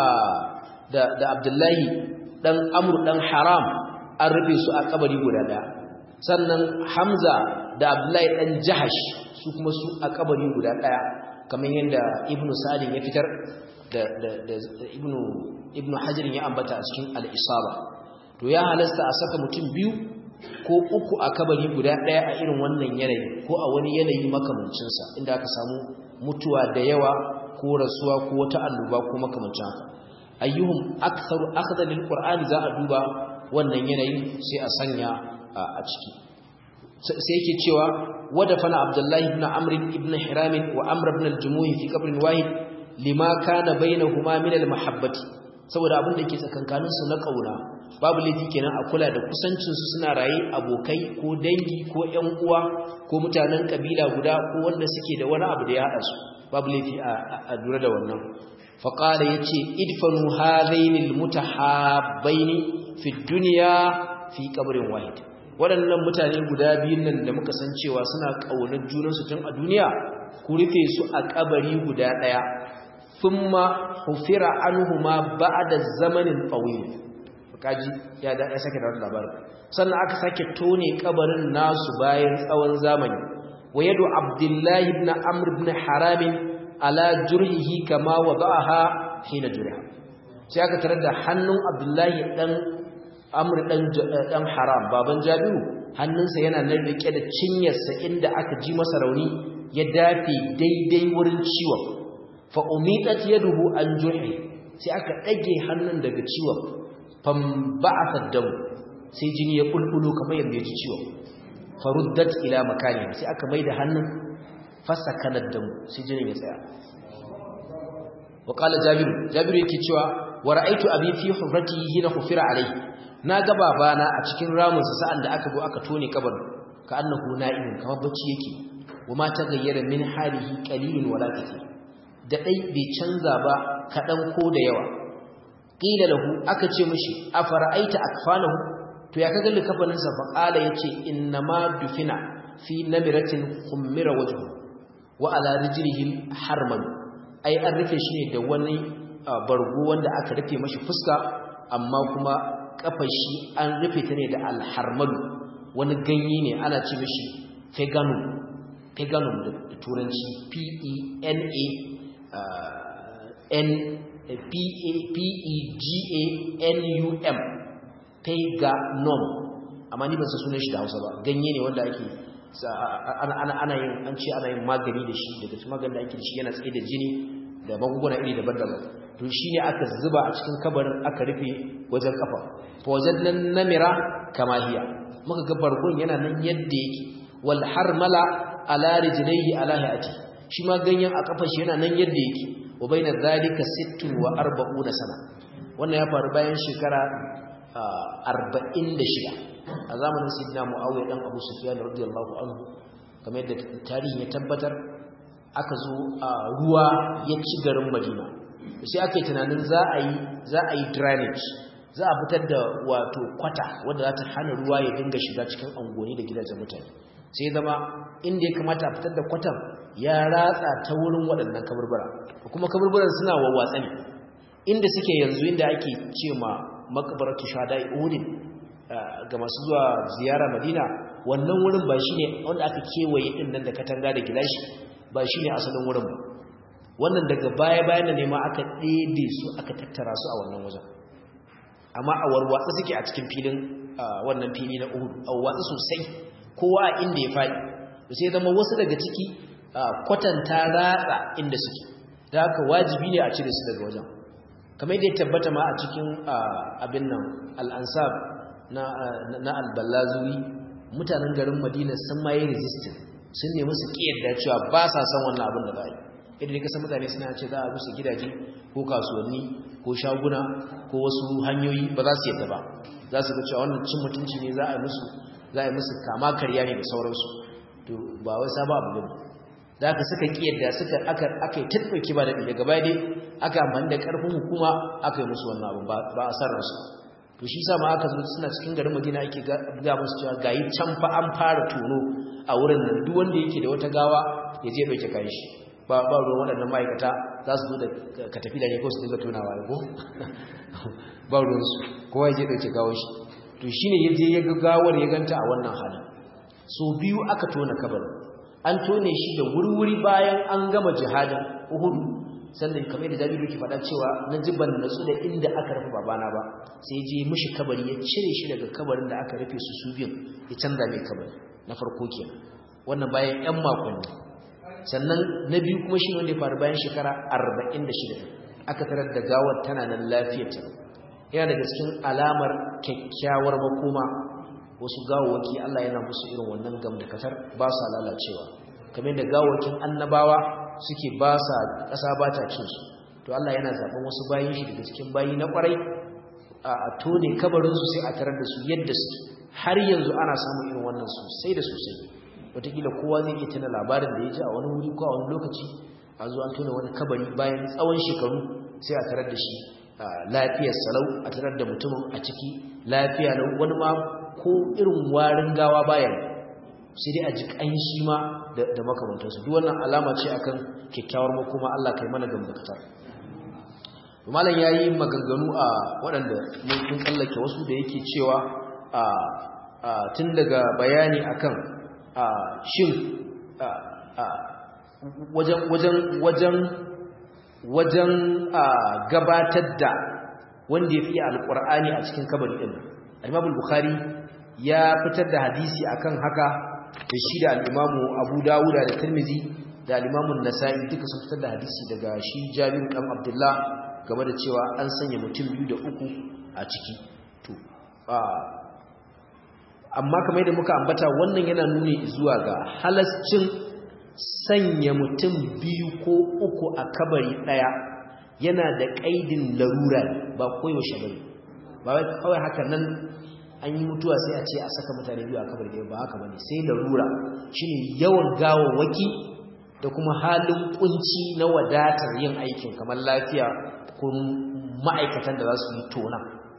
da da Abdullahi dan Amr dan Haram an rufe su a kabari guda daya sannan Hamza da Abdullahi dan Jahash su kuma su a kabari guda daya kamar yadda Ibn Sa'd ya fitar da da da Ibn Ibn Hajar ya ambata a cikin Al-Isaba to ya halasta a saka mutum biyu ko uku a kabari guda ɗaya a irin wannan yanayi ko a wani yanayi makamancinsa inda aka samu mutuwa da yawa ko rasuwa ko wata annoba ko makamancin haka ayyuhum aktharu akhdhan lil qur'ani za a duba wannan yanayin sai a sanya a ciki sai yake cewa wada fana abdullahi ibn amr ibn hiram wa amr ibn al-jumuh fi qabrin wahid lima kana bainahuma min al-mahabbati saboda abin da ke tsakankanin su na kauna babu laifi kenan a kula da kusancin su suna raye abokai ko dangi ko ƴan uwa ko mutanen kabila guda ko wanda suke da wani abu da ya hada su babu laifi a dura da wannan fa qala yace idfanu hadaini almutahabbaini fi dunya fi qabrin wahid waɗannan mutane guda biyun nan da muka san cewa suna kaunar junansu tun a duniya ku rufe su a kabari guda daya thumma hufira anhuma ba'da zamanin tawil kaji ya da ya sake da labarin sannan aka sake tone kabarin nasu bayan tsawon zamani wayadu abdullahi ibn amr ibn haram ala jurhihi kama wada'aha hina jurha sai aka tarar da hannun abdullahi dan amr dan dan haram baban jabiru hannunsa yana nan rike da cinyarsa inda aka ji masa rauni ya dafe daidai wurin ciwon fa umitat yaduhu an jurhi sai aka dage hannun daga ciwon fam ba'atha dam sai jini ya bulbulo kamar yadda ya ji ciwon faruddat ila makani sai aka maida hannun fasakana dam sai jinin ya tsaya wa qala jabir jabir yake cewa wa ra'aytu abi fi hufratihi hina hufira alayhi na ga babana a cikin ramunsa sa'an da aka go aka tone kabarin ka annahu na'imun kamar bacci yake wa ma tagayyara min halihi qalilun wala kathir da dai bai canza ba kadan ko da yawa qila lahu aka ce mishi afara'aita akfanahu to ya kaga likafanin sa fa qala yace innama dufina fi namiratin khummira wajhu wa ala rijlihi harman ai an rufe shi ne da wani bargo wanda aka rufe mashi fuska amma kuma kafar shi an rufe ta ne da alharmalu wani ganye ne ana ce mishi feganum feganum da turanci p e n a n P-E-G-A-N-U-M Peganum amma ni ban san sunan shi da Hausa ba ganye ne wanda ake ana yin an ce ana yin magani da shi daga cikin maganin da ake da shi yana tsaye da jini da magunguna iri daban-daban to shine aka zuba a cikin kabarin aka rufe wajen kafa fa wajen namira kama hiya muka ga bargon yana nan yadda yake wal harmala ala rijlaihi ala hayati shi ma ganyen a kafar shi yana nan yadda yake wa baina zalika 46 sana wannan ya faru bayan shekara arba'in da shida a zamanin sidna mu'awiyar ɗan abu sufiyan radiyallahu anhu kamar yadda tarihi ya tabbatar aka zo a ruwa ya ci garin madina sai aka yi tunanin za a yi za a yi drainage za a fitar da wato kwata wanda za ta hana ruwa ya dinga shiga cikin angoni da gidajen mutane sai zama inda ya kamata a fitar da kwatan ya ratsa ta wurin waɗannan kaburbura kuma kaburburan suna wawwatsa ne inda suke yanzu inda ake ce ma makabaratu shada uhudin ga masu zuwa ziyara madina wannan wurin ba shine wanda aka kewaye din nan da katanga da gilashi ba shine asalin wurin ba wannan daga baya bayan ne ma aka ɗebe su aka tattara su a wannan wajen amma a warwatsa suke a cikin filin wannan fili na uhud a watsa sosai kowa a inda ya faɗi sai zama wasu daga ciki kwatanta ratsa inda suke da haka wajibi ne a cire su daga wajen kamar yadda ya tabbata ma a cikin abin nan al'ansab na alballazuwi mutanen garin madina sun ma yi resistant sun nemi su ƙiyarda cewa ba sa san wannan abin da za a yi idan kasa mutane suna ce za a rusa gidaje ko kasuwanni ko shaguna ko wasu hanyoyi ba za su yadda ba za su ga cewa wannan cin mutunci ne za a yi musu za a yi musu kama karya ne da sauransu to ba wai saba abu ne da aka suka kiyarda suka aka aka yi tattauki ba da daga baya dai aka amfani da karfin hukuma aka yi musu wannan abu ba a san ransu to shi sa ma aka zo suna cikin garin Madina ake ga musu cewa gayi can fa an fara tono a wurin nan duk wanda yake da wata gawa ya je dauke kayan shi ba ba ruwan waɗannan ma'aikata za su zo da ka tafi da ne ko su dinga tonawa ya ko ba ruwan su kowa ya je dauke gawar shi to shine ya je ya ga gawar ya ganta a wannan halin so biyu aka tona kabarin an tone shi da wurwuri bayan an gama jihadin Uhud sannan kamar da Jabiru ke faɗa cewa na jiban natsu da inda aka rufe babana ba sai je mishi kabari ya cire shi daga kabarin da aka rufe su su biyun ya canza mai kabari na farko kenan wannan bayan ƴan makonni sannan na biyu kuma shi wanda ya faru bayan shekara 46 aka tarar da gawar tana nan lafiyar ta yana daga cikin alamar kyakkyawar makoma wasu gawawaki Allah yana musu irin wannan gamdakatar ba sa lalacewa kamar da gawawakin annabawa suke ba sa ƙasa ba ta cin su to Allah yana zaɓen wasu bayin shi daga cikin bayi na ƙwarai a tone kabarinsu sai a tarar da su yadda suke har yanzu ana samun irin wannan sosai da sosai wataƙila kowa zai iya tana labarin da ya ji a wani wuri ko a wani lokaci a zo an tona wani kabari bayan tsawon shekaru sai a tarar da shi lafiyar salau a tarar da mutumin a ciki lafiya lau wani ma ko irin warin gawa bayan sai dai a ji ƙanshi ma da makamantarsu duk wannan alama ce akan kyakkyawar makoma Allah kai mana gamdakatar malam yayi maganganu a waɗanda mun tsallake wasu da yake cewa tun daga bayani akan shin wajen wajen wajen wajen gabatar da wanda ya fi alƙur'ani a cikin kabari ɗin al-imam bukhari ya fitar da hadisi akan haka da shi da al-imamu abu dawuda da tirmizi da al-imamu nasa'i duka sun fitar da hadisi daga shi jabir dan abdullah game da cewa an sanya mutum biyu da uku a ciki to amma kamar yadda muka ambata wannan yana nuni zuwa ga halascin sanya mutum biyu ko uku a kabari daya yana da kaidin larura ba koyaushe bane ba wai kawai haka nan an yi mutuwa sai a ce a saka mutane biyu a kabari daya ba haka bane sai larura shine yawan gawawwaki da kuma halin kunci na wadatar yin aikin kamar lafiya ko ma'aikatan da za su yi tona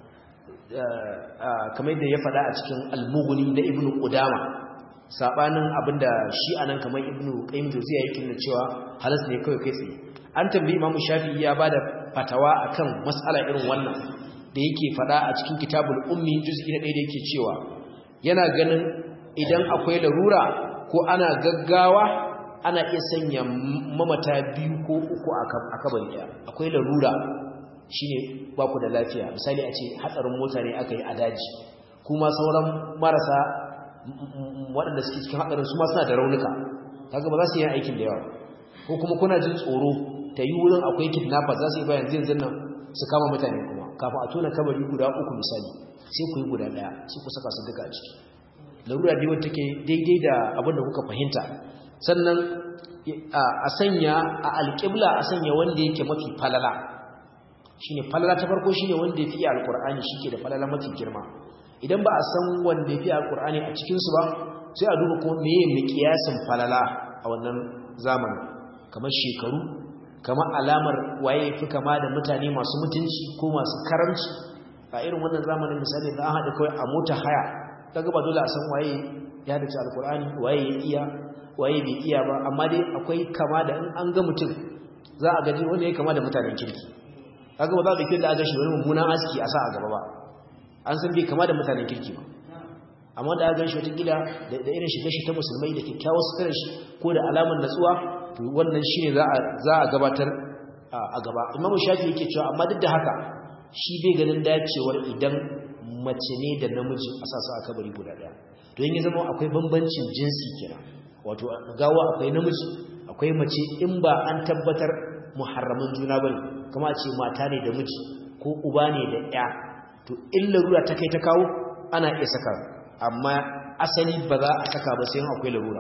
kamar yadda ya faɗa a cikin almuguni na ibnu qudama sabanin abinda shi anan kamar ibnu qayyim jawziya yake nuna cewa halas ne kawai kai tsaye an tambayi imamu shafi'i ya bada fatawa akan mas'ala irin wannan da yake faɗa a cikin kitabul ummi juz'i na 1 da yake cewa yana ganin idan akwai larura ko ana gaggawa ana iya sanya mamata biyu ko uku a kabari daya akwai larura shine ba ku da lafiya misali a ce hatsarin mota ne aka yi a daji kuma sauran marasa waɗanda suke cikin hatsarin su ma suna da raunuka kaga ba za su yi aikin da yawa ko kuma kuna jin tsoro ta yi wurin akwai kidnappers za su yi bayan zai zannan su kama mutane kuma kafin a tona kabari guda uku misali sai ku yi guda ɗaya sai ku saka su duka a ciki larura dai wanda take daidai da abin da kuka fahimta sannan a sanya a alƙibla a sanya wanda yake mafi falala shine falala ta farko shine wanda ya fi alqur'ani shike da falala mafi girma idan ba a san wanda ya fi alqur'ani a cikin su ba sai a duba ko meye miqyasin falala a wannan zamanin kamar shekaru kamar alamar waye fi kama da mutane masu mutunci ko masu karamci a irin wannan zamanin misali da an haɗa kawai a mota haya kaga ba dole a san waye ya dace alqur'ani waye ya iya waye bai iya ba amma dai akwai kama da in an ga mutum za a gaji wanda ya kama da mutanen kirki kaga ba za ka kira da aga shi wani mummunan aski a sa a gaba ba an san bai kama da mutanen kirki ba amma da aka shi wata gida da irin shiga shi ta musulmai da kyakkyawar sutura shi ko da alamar natsuwa to wannan shine za a za a gabatar a gaba imam shafi yake cewa amma duk da haka shi bai ganin dacewar idan mace ne da namiji a sa su a kabari guda daya don ya zama akwai bambancin jinsi kenan wato gawa akwai namiji akwai mace in ba an tabbatar muharraman juna bane kama ce mata ne da miji ko uba ne da ya to in larura ta kai ta kawo ana iya saka amma asali ba za a saka ba sai akwai larura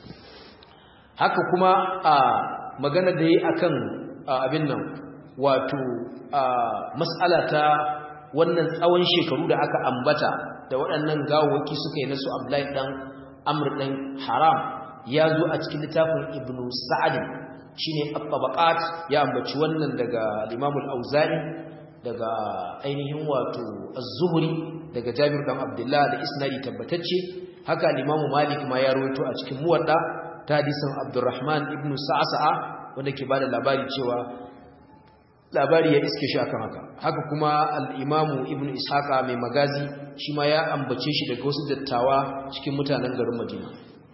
haka kuma a magana da yi akan abin nan wato mas'ala ta wannan tsawon shekaru da aka ambata da waɗannan gawawaki suka yi nasu Abdullahi dan Amr dan Haram ya zo a cikin littafin Ibn Sa'd shine at-tabaqat ya ambaci wannan daga Imam al-Auza'i daga ainihin wato Az-Zuhri daga Jabir dan Abdullah da isnadi tabbatacce haka Imam Malik ma ya rawaito a cikin Muwadda ta hadisin Abdurrahman ibn Sa'sa'a wanda ke bada labari cewa labari ya iske shi akan haka haka kuma al-Imam Ibn Ishaqa mai magazi shi ma ya ambace shi daga wasu dattawa cikin mutanen garin Madina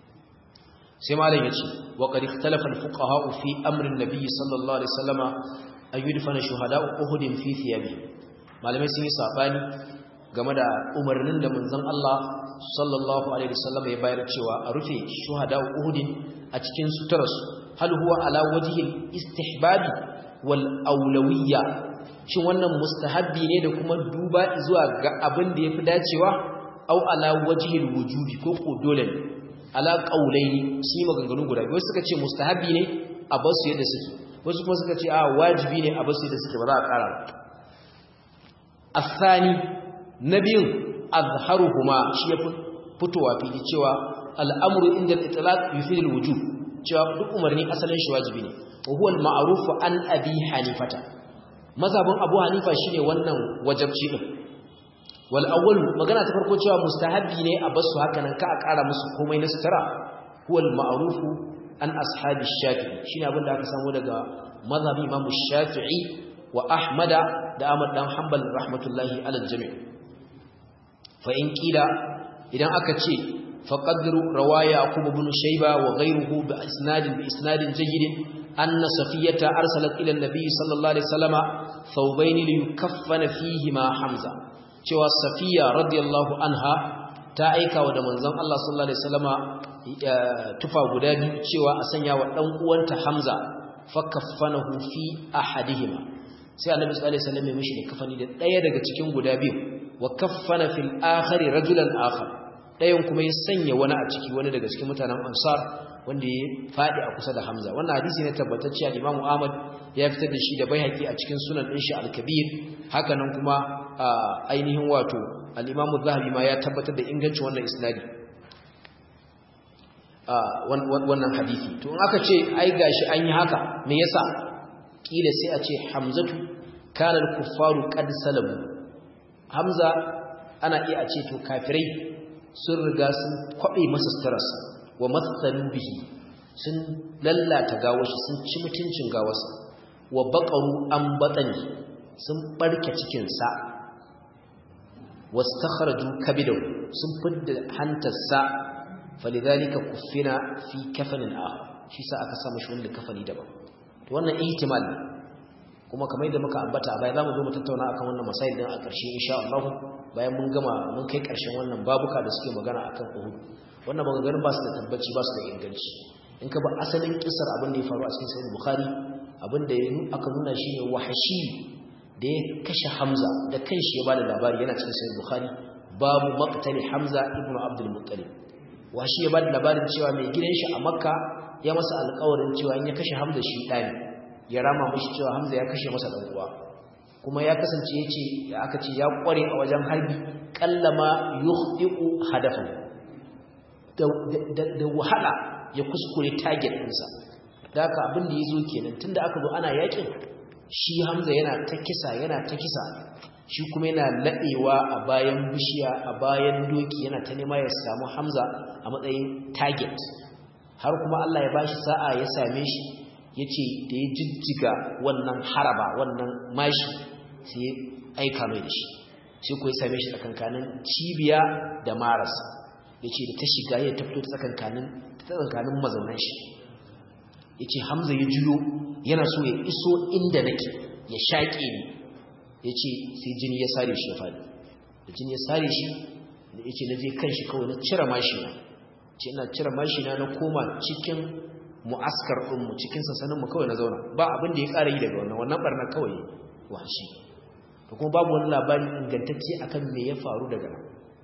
sai malam yace wa qad ikhtalafa al-fuqaha fi amri an-nabi sallallahu alaihi wasallama an yudfana shuhada'u uhud fi thiyabi malamai sun yi sabani game da umarnin da manzon Allah sallallahu alaihi wasallam ya bayar cewa a rufe shuhada'u uhud a cikin sutarsu hal huwa ala wajhi istihbabi wal awlawiyya shin wannan mustahabbi ne da kuma duba zuwa ga abin da yafi dacewa au ala wajhi wujubi ko ko dole ne ala qaulaini shi maganganu guda biyu suka ce mustahabbi ne a basu yadda suke wasu kuma suka ce a wajibi ne a basu yadda suke ba za a ƙara asani nabiyun azharuhuma shi ya fitowa fili cewa al'amru inda al-itlaq yufid al-wujub cewa duk umarni asalin shi wajibi ne wa huwa al-ma'ruf an abi hanifata mazhabin abu hanifa shine wannan wajibci din wal awwal magana ta farko cewa mustahabbi ne a basu haka nan ka a ƙara musu komai na sutura huwa al-ma'ruf an ashabi shafi'i shine abin da aka samu daga mazhabin imam shafi'i wa ahmada da ahmad dan hanbal rahmatullahi alal jami' fa in kila idan aka ce faqadru rawaya aqub ibn shayba wa ghayruhu bi isnadin bi isnadin jayyid anna safiyata arsalat ila an-nabi sallallahu alaihi wasallama thawbayn li yukaffana fihi ma hamza cewa safiya radiyallahu anha ta aika wa da manzon Allah sallallahu alaihi wasallama tufa guda biyu cewa a sanya wa dan uwanta hamza fakaffanahu fi ahadihima sai annabi sallallahu alaihi wasallam ya mishi da kafani da daya daga cikin guda biyu wa kaffana fil akhari rajulan akhar dayan kuma ya sanya wani a ciki wani daga cikin mutanen ansar wanda ya fadi a kusa da hamza wannan hadisi ne tabbatacce al-imam ahmad ya fitar da shi da baihaqi a cikin sunan din shi al-kabir haka nan kuma ainihin wato al-imam az-zahabi ma ya tabbatar da ingancin wannan isnadi wannan hadisi to in aka ce ai gashi an yi haka me yasa kila sai a ce hamzatu kana al-kuffaru qad salamu hamza ana iya a ce to kafirai sun riga sun kwabe masa starasa wa matsalu bihi sun lallata gawashi sun ci mutuncin gawarsa wa baqaru an batani sun barke cikin sa wastakhraju kabidahu sun fidda hantarsa falidhalika kuffina fi kafanin akhar shi sa aka samu shi wanda kafani daban to wannan ihtimal kuma kamar yadda muka ambata bayan zamu zo mu tattauna akan wannan masail din a ƙarshe insha Allah bayan mun gama mun kai ƙarshen wannan babuka da suke magana akan Uhud wannan maganganun ba su da tabbaci ba su da inganci in ka ba asalin kisar abin da ya faru a cikin sahih bukhari abin da aka nuna shine wahashi da ya kashe Hamza da kanshi ya bada labari yana cikin sahih bukhari babu maqtali Hamza ibn Abdul Muttalib washi ya bada labarin cewa mai gidan shi a Makka ya masa alƙawarin cewa in ya kashe Hamza shi ɗani ya rama mashi cewa Hamza ya kashe masa ɗan uwa kuma ya kasance yace aka ce ya kware a wajen harbi kallama yukhdiqu hadafa da wahala ya kuskure target ɗinsa da haka abin da yazo kenan tunda aka zo ana yakin shi Hamza yana ta kisa yana ta kisa shi kuma yana laɗewa a bayan bishiya a bayan doki yana ta nema ya samu Hamza a matsayin target har kuma Allah ya bashi sa'a ya same shi yace da ya jijjiga wannan haraba wannan mashi sai ya aika mai da shi sai ku ya same shi tsakankanin cibiya da maras yace da ta shiga ya tafito tsakankanin tsakankanin mazaunan shi yace Hamza ya juyo yana so ya iso inda nake ya shaƙe ni yace sai jini ya sare shi ya fadi da jini ya sare shi yace na je kan shi kawai na cire mashi na ce ina cire mashi na na koma cikin mu'askar ɗinmu cikin sassaninmu kawai na zauna ba abin da ya ƙara yi daga wannan wannan ɓarnar kawai washi da kuma babu wani labari ingantacce akan me ya faru daga nan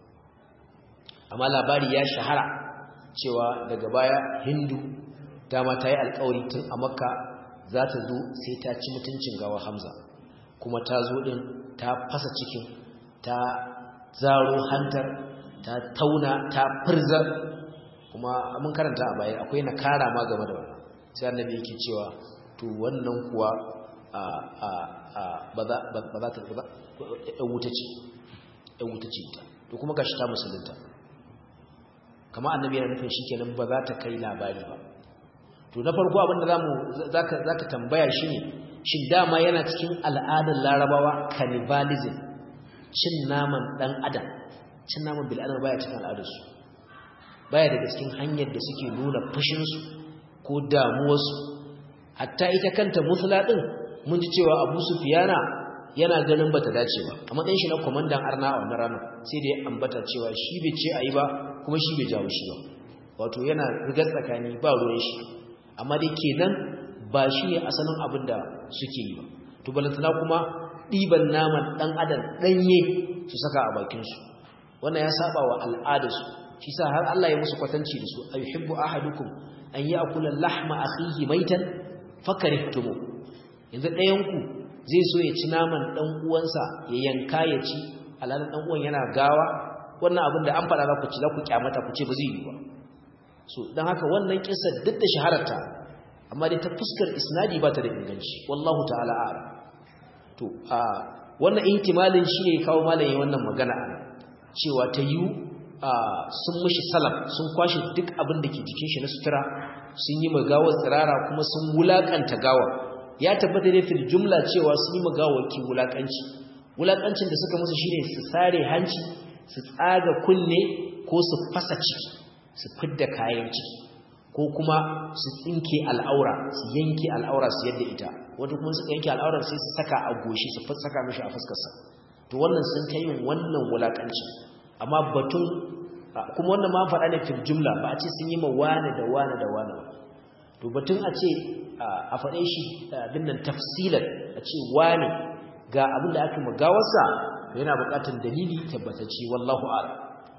amma labari ya shahara cewa daga baya hindu dama ta yi alkawari tun a makka za ta zo sai ta ci mutuncin gawa hamza kuma ta zo ɗin ta fasa cikin ta zaro hantar ta tauna ta firzar kuma mun karanta a baya akwai na kara ma game da wannan sai annabi yake cewa to wannan kuwa a a a ba za ba za ta ba ɗan wuta ce ɗan wuta ce ita to kuma gashi ta musulunta kamar annabi yana nufin shikenan ba za ta kai labari ba to na farko abin da zamu zaka zaka tambaya shine shin dama yana cikin al'adar larabawa cannibalism cin naman dan adam cin naman bil adam baya cikin al'adarsu baya daga cikin hanyar da suke nuna fushinsu ko damuwarsu hatta ita kanta musula din mun ji cewa Abu Sufyana yana ganin bata dace ba a matsayin shi na komandan arna a wannan ranar sai da ya ambata cewa shi bai ce ayi ba kuma shi bai jawo shi ba wato yana rigar tsakani ba ruwan shi amma dai kenan ba shi ne asalin abin da suke yi ba to balantana kuma ɗiban naman ɗan adam ɗanye su saka a bakinsu wannan ya saba wa al'adarsu shi sa har Allah ya musu kwatanci da su ayyuhibbu ahadukum an ya'kula lahma akhihi maitan fakarihtumu yanzu ɗayan ku zai so ya ci naman dan uwansa ya yanka ya ci alalan dan uwan yana gawa wannan abin da an faɗa za ku ci za ku kyamata ku ce ba zai yi ba so dan haka wannan kissa duk da shahararta amma dai ta fuskar isnadi ba ta da inganci wallahu ta'ala a'lam to a wannan ihtimalin shi ne kawo malamin wannan magana cewa ta yi sun mushi salam sun kwashe duk abin da ke jikin shi na sutura sun yi magawar tsirara kuma sun wulakanta gawa ya tabbata da fil jumla cewa sun yi magawaki wulakanci wulakancin da suka musu shine su sare hanci su tsaga kunne ko su fasa ciki su fidda kayan ciki ko kuma su tsinke al'aura su yanke al'aura su yadda ita wata kuma suka yanke al'aurar sai su saka a goshi su saka mishi a fuskarsa to wannan sun ta yin wannan wulakanci amma batun kuma wannan ma faɗa ne fil jumla ba a ce sun yi ma wane da wane da wane to batun a ce a faɗe shi abin nan tafsilan a ce wane ga abin da aka magawarsa yana buƙatar dalili tabbatacce wallahu a'lam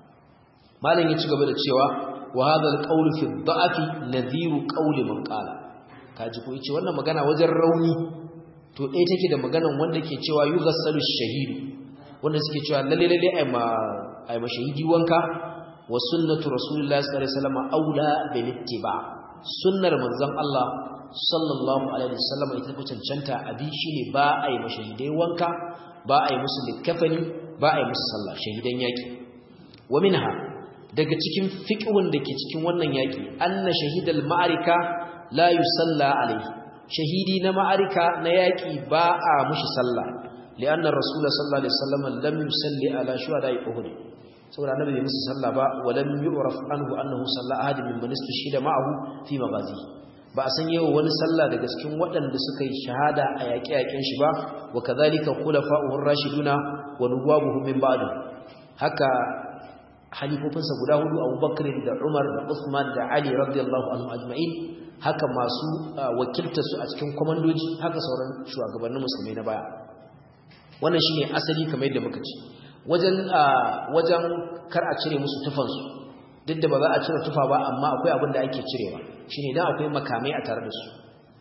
malam ya ci gaba da cewa wa hadha al-qawl fi ad-da'fi nadhiru qawli man qala kaji ko yace wannan magana wajen rauni to dai take da maganan wanda ke cewa yughassalu ash-shahid wanda suke cewa lalle lalle ai ma ai ma shahidi wanka wa sunnatu rasulillahi sallallahu alaihi wasallam aula bil ittiba sunnar manzon Allah sallallahu alaihi wasallam ita ko cancanta abi shine ba ai ma shahidai wanka ba ai musu likafani ba ai musu sallah shahidan yaki wa minha daga cikin fiqhun da ke cikin wannan yaki anna shahidal ma'arika la yusalla alaihi shahidi na ma'arika na yaki ba a mushi sallah li'anna rasulullah sallallahu alaihi wasallam lam yusalli ala shuhada'i uhud saboda annabi bai musu sallah ba wa lam yu'raf anhu annahu salla ahad min man istashhida ma'ahu fi maghazi ba a san yawa wani sallah daga cikin waɗanda suka yi shahada a yaƙe-yaƙen shi ba wa kadhalika khulafa'uhur rashiduna wa nuwabuhum min ba'du haka halifofinsa guda hudu abubakar da umar da usman da ali radiyallahu anhu ajma'in haka masu wakilta su a cikin kwamandoji haka sauran shugabannin musulmai na baya wannan shine asali kamar yadda muka ci wajen wajen kar a cire musu tufansu duk da ba za a cire tufa ba amma akwai abin da ake cirewa shine dan akwai makamai a tare da su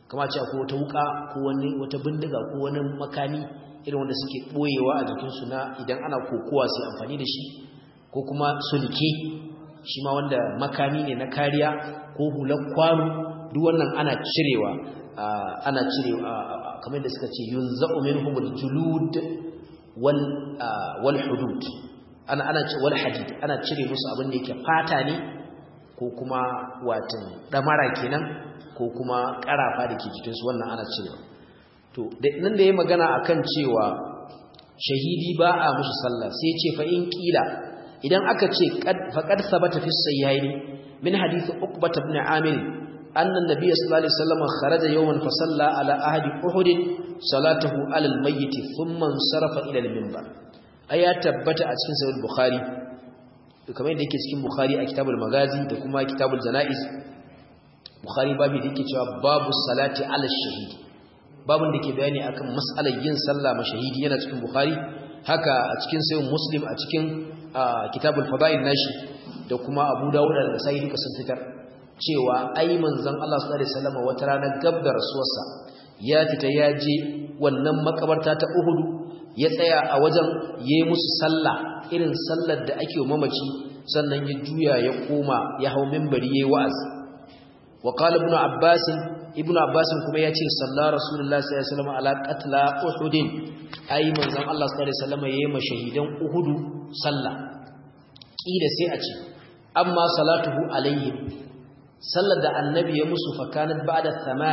kama ce ko wata wuka ko wani wata bindiga ko wani makami irin wanda suke boyewa a jikinsu na idan ana kokowa sai amfani da shi ko kuma sulke shi ma wanda makami ne na kariya ko hular kwano duk wannan ana cirewa ana cirewa kamar da suka ce yunza'u minhumul julud wal wal hudud ana ana ce wal hadid ana cire musu abin da yake fata ne ko kuma watan damara kenan ko kuma karafa da ke jikinsu wannan ana cirewa to nan da ya magana akan cewa shahidi ba a mushi sallah sai ce fa in kila idan aka ce faqad sabata fi sayyaini min hadith uqbah ibn amir anna an-nabiy sallallahu alaihi wasallam kharaja yawman fa salla ala ahadi uhud salatahu ala al-mayyit thumma sarafa ila al-minbar aya tabbata a cikin sahih bukhari kamar yadda yake cikin bukhari a kitabul magazi da kuma kitabul janaiz bukhari babu da yake cewa babu salati ala shahidi babun da ke bayani akan mas'alar yin sallah ma shahidi yana cikin bukhari haka a cikin sayin muslim a cikin kitabul fada'il nashi da kuma abu dawud da sai duka sun fitar cewa ai manzon Allah sallallahu alaihi wasallam wata rana gab da rasuwarsa ya fita ya je wannan makabarta ta Uhud ya tsaya a wajen yayi musu sallah irin sallar da ake wa mamaci sannan ya juya ya koma ya hau minbari yayi wa'azi wa qala ibn abbas ibn abbas kuma yace sallallahu rasulullahi sallallahu alaihi wasallam ala qatla uhud ai manzon Allah sallallahu alaihi wasallam yayi mashahidan uhud sallah kila sai a ce amma salatuhu alaihim sallar da annabi ya musu fakanat ba'da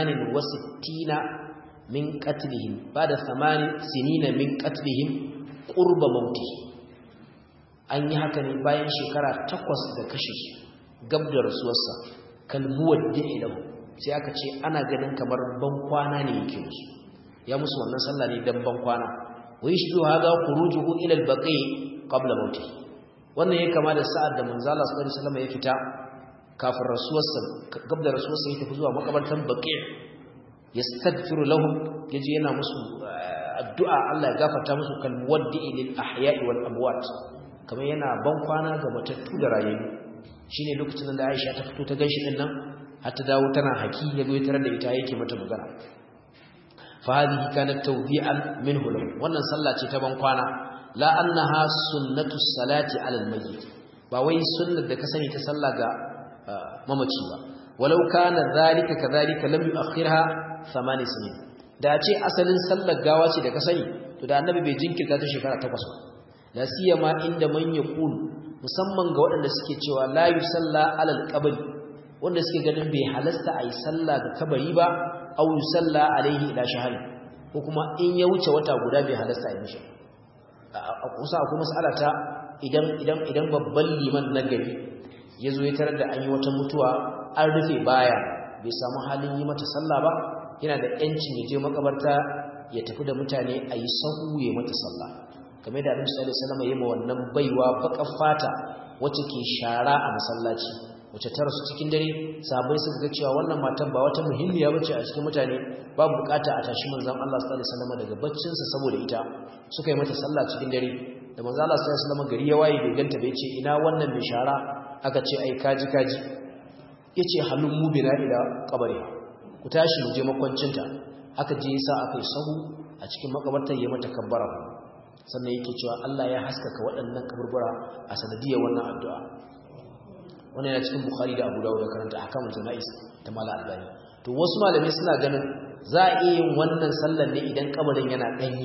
68 min qatlihim ba'da 8 sinina min qatlihim qurba mauti an yi haka ne bayan shekara takwas da kashe shi gab da rasuwarsa kalmuwar da'ilahu sai aka ce ana ganin kamar ban kwana ne yake musu ya musu wannan sallah ne dan ban kwana wai shi hada khurujuhu ila al-baqi qabla mauti wannan ya kama da sa'ad da manzo Allah sallallahu alaihi wasallam ya fita kafin rasuwarsa gab da rasuwarsa ya tafi zuwa makabartan baqi yastaghfiru lahum yaji yana musu addu'a Allah ya gafarta musu kal muwaddi'i lil ahya'i wal amwat kamar yana ban kwana ga matattu da rayayyu shine lokacin da Aisha ta fito ta ganshi din nan har ta dawo tana haki ya zo tare da ita yake mata magana fa hadhihi kanat tawbi'an minhu lahu wannan sallah ce ta ban kwana la annaha sunnatu salati ala al-mayyit ba wai sunnar da ka sani ta sallah ga mamaci ba walau kana zalika kadhalika lam yu'akhirha thamani sinin da ce asalin sallar gawa ce da ka sani to da annabi bai jinkirta ta shekara takwas ba la siyama inda man yaqul musamman ga waɗanda suke cewa la yusalla alal qabri wanda suke ganin bai halasta ayi sallah ga kabari ba aw yusalla alaihi ila shahri ko kuma in ya wuce wata guda bai halasta ayi mishi a kusa akwai mas'ala ta idan idan idan babban liman na gari yazo ya tarar da an yi wata mutuwa an rufe baya bai samu halin yi mata sallah ba yana da yancin ya je makabarta ya tafi da mutane a yi sahu ya mata sallah game da Annabi sallallahu alaihi wasallam yayin wannan baiwa bakar fata wacce ke shara a masallaci wacce ta rasu cikin dare sabai suka ga cewa wannan matan ba wata muhimmiya bace a cikin mutane babu bukata a tashi manzon Allah sallallahu alaihi wasallam daga baccin sa saboda ita suka yi mata sallah cikin dare da manzon Allah sallallahu alaihi wasallam gari ya waye bai ganta bai ce ina wannan mai shara aka ce ai kaji kaji yace halun mu bina ila kabari ku tashi mu je makwancinta aka je yasa aka yi sahu a cikin makabartar ya mata kabbara sannan yake cewa Allah ya haskaka waɗannan kaburbura a sanadiyar wannan addu'a wannan yana cikin Bukhari da Abu Dawud da karanta ahkamul janais ta Mala Albani to wasu malamai suna ganin za a iya yin wannan sallar ne idan kabarin yana danyi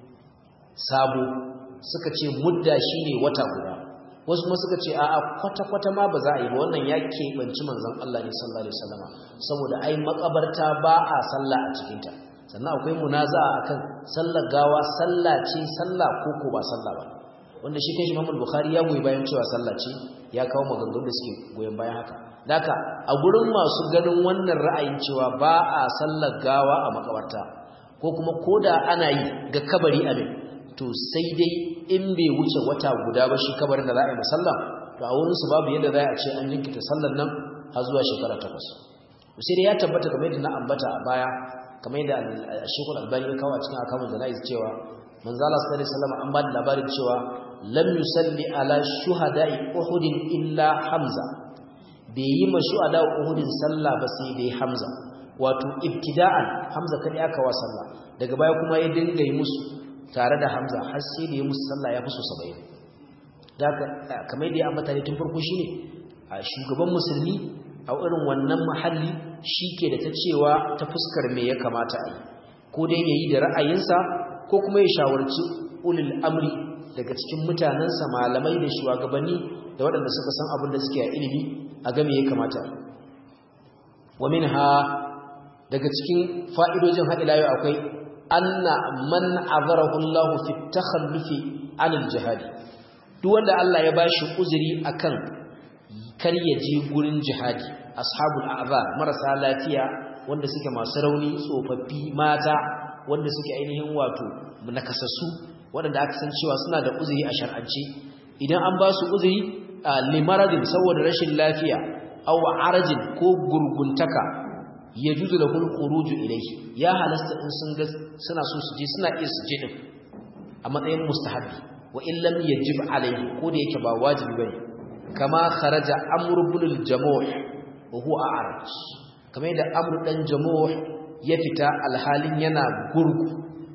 sabo suka ce mudda shine wata guda wasu kuma suka ce a'a kwata-kwata ma ba za a yi ba wannan ya keɓanci manzon Allah ne sallallahu alaihi wasallama saboda ai makabarta ba a sallah a cikinta sannan akwai munaza'a akan sallar gawa sallah ce sallah ko ko ba sallah ba wanda shi kai Imam Bukhari ya goyi bayan cewa sallah ce ya kawo maganganun da suke goyen bayan haka daka a gurin masu ganin wannan ra'ayin cewa ba a sallar gawa a makabarta ko kuma koda ana yi ga kabari abin to sai dai in bai wuce wata guda ba shi kabarin da za a yi musalla to a wurin su babu yadda za a ce an jinkita sallar nan har zuwa shekara takwas sai dai ya tabbata kamar yadda na ambata a baya kamar yadda Sheikhul Albani ya kawo a cikin akamun jana'iz cewa manzo Allah sallallahu alaihi wasallam an ba da labarin cewa lam yusalli ala shuhada'i Uhud illa Hamza bai yi ma shuhada Uhud sallah ba sai dai Hamza wato ibtida'an hamza kadai aka wa sallah daga baya kuma ya dinga yi musu tare da hamza har sai da ya musu sallah ya fi so 70 da kamar da ya ambata ne tun farko shine a shugaban musulmi a irin wannan mahalli ke da ta cewa ta fuskar me ya kamata a yi ko dai yayi da ra'ayinsa ko kuma ya shawarci ulul amri daga cikin mutanensa malamai da shugabanni da waɗanda suka san abin da suke a ilimi a game ya kamata wa minha daga cikin fa'idojin haɗila yau akwai anna man azarahu Allah fi takhallufi anil jihadi duk wanda Allah ya bashi uzuri akan kar ya je gurin jihadi ashabul a'zar marasa lafiya wanda suke masu rauni tsofaffi mata wanda suke ainihin wato nakasassu waɗanda aka san cewa suna da uzuri a shar'ance idan an ba su uzuri limaradin saboda rashin lafiya aw arajin ko gurguntaka yajuzu lahu al-khuruj ilayhi ya halasta in sun ga suna so su je suna iya su je din a matsayin mustahabi wa in lam yajib alayhi ko da yake ba wajibi bane kama kharaja amr ibn al-jamuh wa huwa a'raj kamar da amr dan jamuh ya fita alhalin yana gurgu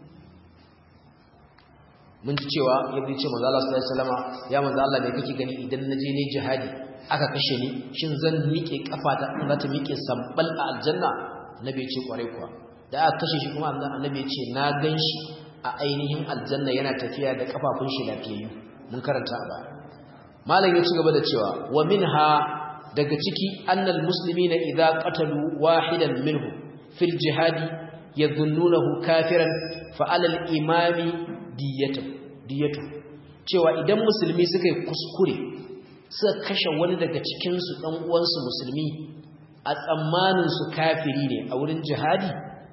mun ji cewa ya bi ce manzo Allah sallallahu alaihi wasallama ya manzo Allah me kake gani idan naje ne jihadi aka kashe ni shin zan miƙe kafata in za ta miƙe sambal a aljanna annabi ya ce kwarai kuwa da aka kashe shi kuma annabi ya ce na ganshi a ainihin aljanna yana tafiya da kafafun shi lafiyayyu mun karanta a baya malam ya ci gaba da cewa wa minha daga ciki annal muslimina idza qatalu wahidan minhu fil jihadi yadhunnunahu kafiran fa alal imami diyatu diyatu cewa idan musulmi suka yi kuskure suka kashe wani daga cikin su dan uwansu musulmi a tsammanin su kafiri ne a wurin jihadi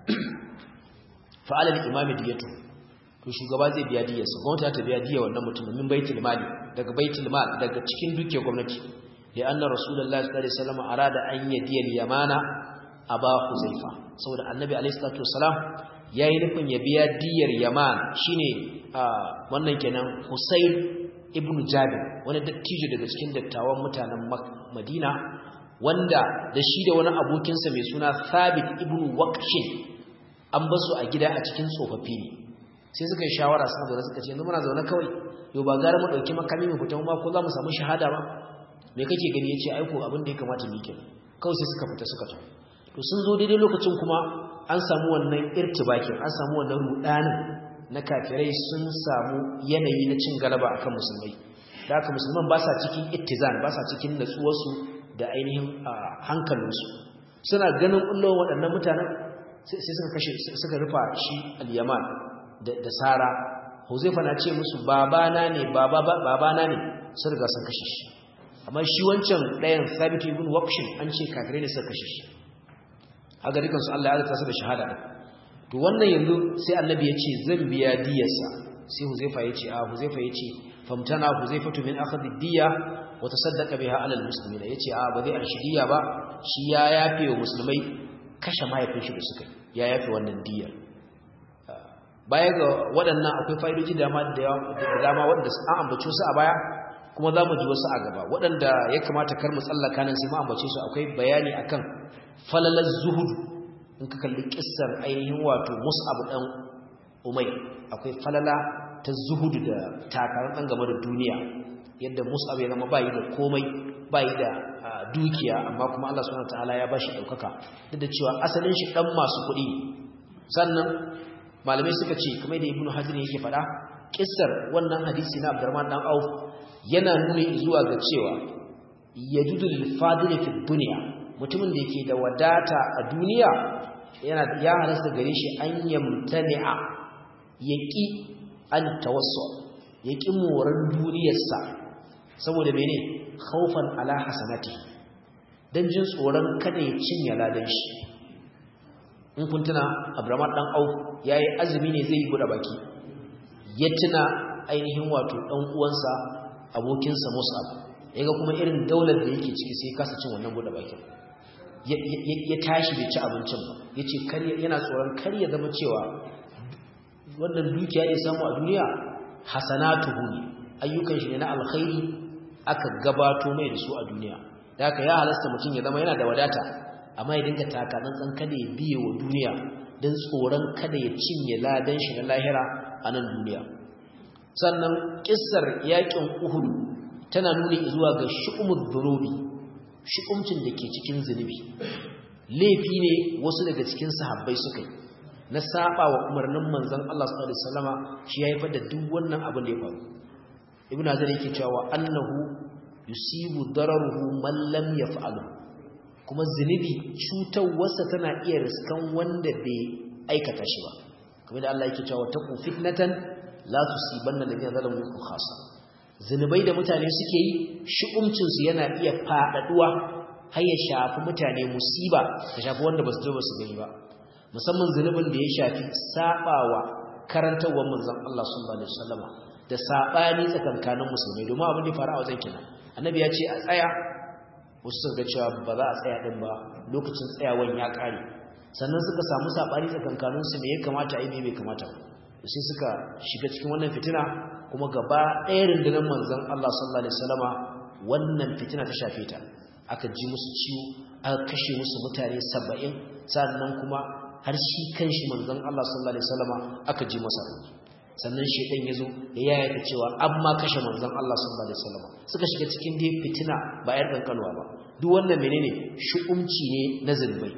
fa alal imami diyatu to shugaba zai biya diyarsa gwamnati ta biya diyar wannan mutumin min baitul mali daga baitul mal daga cikin dukiyar gwamnati da anna rasulullahi sallallahu alaihi wasallam arada an yadiya yamana aba huzaifa saboda annabi alaihi salatu wasalam yayi nufin ya biya diyar yaman shine wannan kenan husayn ibnu jabir wani dattijo daga cikin dattawan mutanen madina wanda da shi da wani abokinsa mai suna thabit ibnu waqshin an basu a gida a cikin tsofaffi ne sai suka yi shawara suna zaune suka ce yanzu muna zaune kawai yau ba gara mu ɗauki makami mu fita ma ko za mu samu shahada ba me kake gani yace aiko abin da ya kamata mu yi kawai sai suka fita suka tafi to sun zo daidai lokacin kuma an samu wannan irtibakin an samu wannan rudanin na kafirai sun samu yanayi na cin galaba akan musulmai da haka musulman ba sa cikin ittizan ba sa cikin natsuwarsu da ainihin hankalinsu suna ganin ullon waɗannan mutanen sai suka kashe suka rufa shi al-yaman da sara huzaifa na ce musu babana ne babana ne sun riga sun kashe shi amma shi wancan ɗayan thabit ibn waqshin an ce kafirai ne suka kashe shi haka dukan su Allah ya zata su da shahada to wannan yanzu sai annabi ya ce zan biya diyarsa sai huzaifa ya ce a huzaifa ya ce famtana huzaifatu min akhdhi diya wa tasaddaqa biha ala almuslimin ya ce a ba zai arshi diya ba shi ya yafe wa musulmai kashe mahaifin shi da suka ya yafe wannan diyar baya ga waɗannan akwai fa'idoji da dama waɗanda an ambace su a baya kuma za mu ji wasu a gaba waɗanda ya kamata kar mu tsallaka nan sai mu ambace su akwai bayani akan falalar zuhudu in ka kalli kissar ainihin wato mus'ab dan umay akwai falala ta zuhudu da takarar dan game da duniya yadda mus'ab ya zama bayi da komai bayi da dukiya amma kuma Allah subhanahu wataala ya bashi daukaka duk da cewa asalin shi dan masu kuɗi sannan malamai suka ce kamar da ibnu hajar yake faɗa kissar wannan hadisi na Abdurrahman dan Auf yana nuni zuwa ga cewa yajudu lil fadil fi dunya mutumin da yake da wadata a duniya yana ya halasta gare shi an yamtani'a yaki an tawassu yaki moran duniyarsa saboda mene khaufan ala hasanati dan jin tsoron kada ya cinye ladan shi in kun tuna Abraham dan Auf yayi azumi ne zai yi buɗe baki ya tuna ainihin wato dan uwansa abokinsa Mus'ab yaga kuma irin daular da yake ciki sai kasa cin wannan buɗe bakin ya tashi bai ci abincin ba yace kar yana tsoron kar ya zama cewa wannan dukiya ya samu a duniya hasanatuhu ne ayyukan shi ne na alkhairi aka gabato mai da su a duniya da haka ya halasta mutum ya zama yana da wadata amma ya dinga takatsantsan kada ya biye wa duniya don tsoron kada ya cinye ladan shi na lahira a nan duniya sannan kissar yakin uhud tana nuni zuwa ga shu'umud dhunubi shu'umcin da ke cikin zunubi laifi ne wasu daga cikin sahabbai suka yi na saba wa umarnin manzon Allah sallallahu alaihi wasallama shi ya haifar da duk wannan abin da ya faru ibnu azar yake cewa annahu yusibu dararuhu man lam yaf'alu kuma zunubi cutarwarsa tana iya riskan wanda bai aikata shi ba kamar da Allah yake cewa taqu fitnatan la tusibanna alladhina zalamu minkum khassa zunubai da mutane suke yi shi'umcin su yana iya fadaduwa har ya shafi mutane musiba ta shafi wanda basu je basu gani ba musamman zunubin da ya shafi sabawa karantawar manzon Allah sallallahu alaihi wasallama da sabani tsakankanin musulmai domin abin da fara a wajen kina annabi ya ce a tsaya wasu suka cewa ba za a tsaya din ba lokacin tsayawan ya kare sannan suka samu sabani tsakankanin su me ya kamata a yi me bai kamata sai suka shiga cikin wannan fitina kuma gaba ɗaya rundunar manzon Allah sallallahu alaihi wasallama wannan fitina ta shafe ta aka ji musu ciwo aka kashe musu mutane 70 sannan kuma har shi kanshi manzon Allah sallallahu alaihi wasallama aka ji masa sannan shedan yazo ya yayata cewa amma kashe manzon Allah sallallahu alaihi wasallama suka shiga cikin dai fitina ba yar kankalwa ba duk wannan menene shu'umci ne na zulmai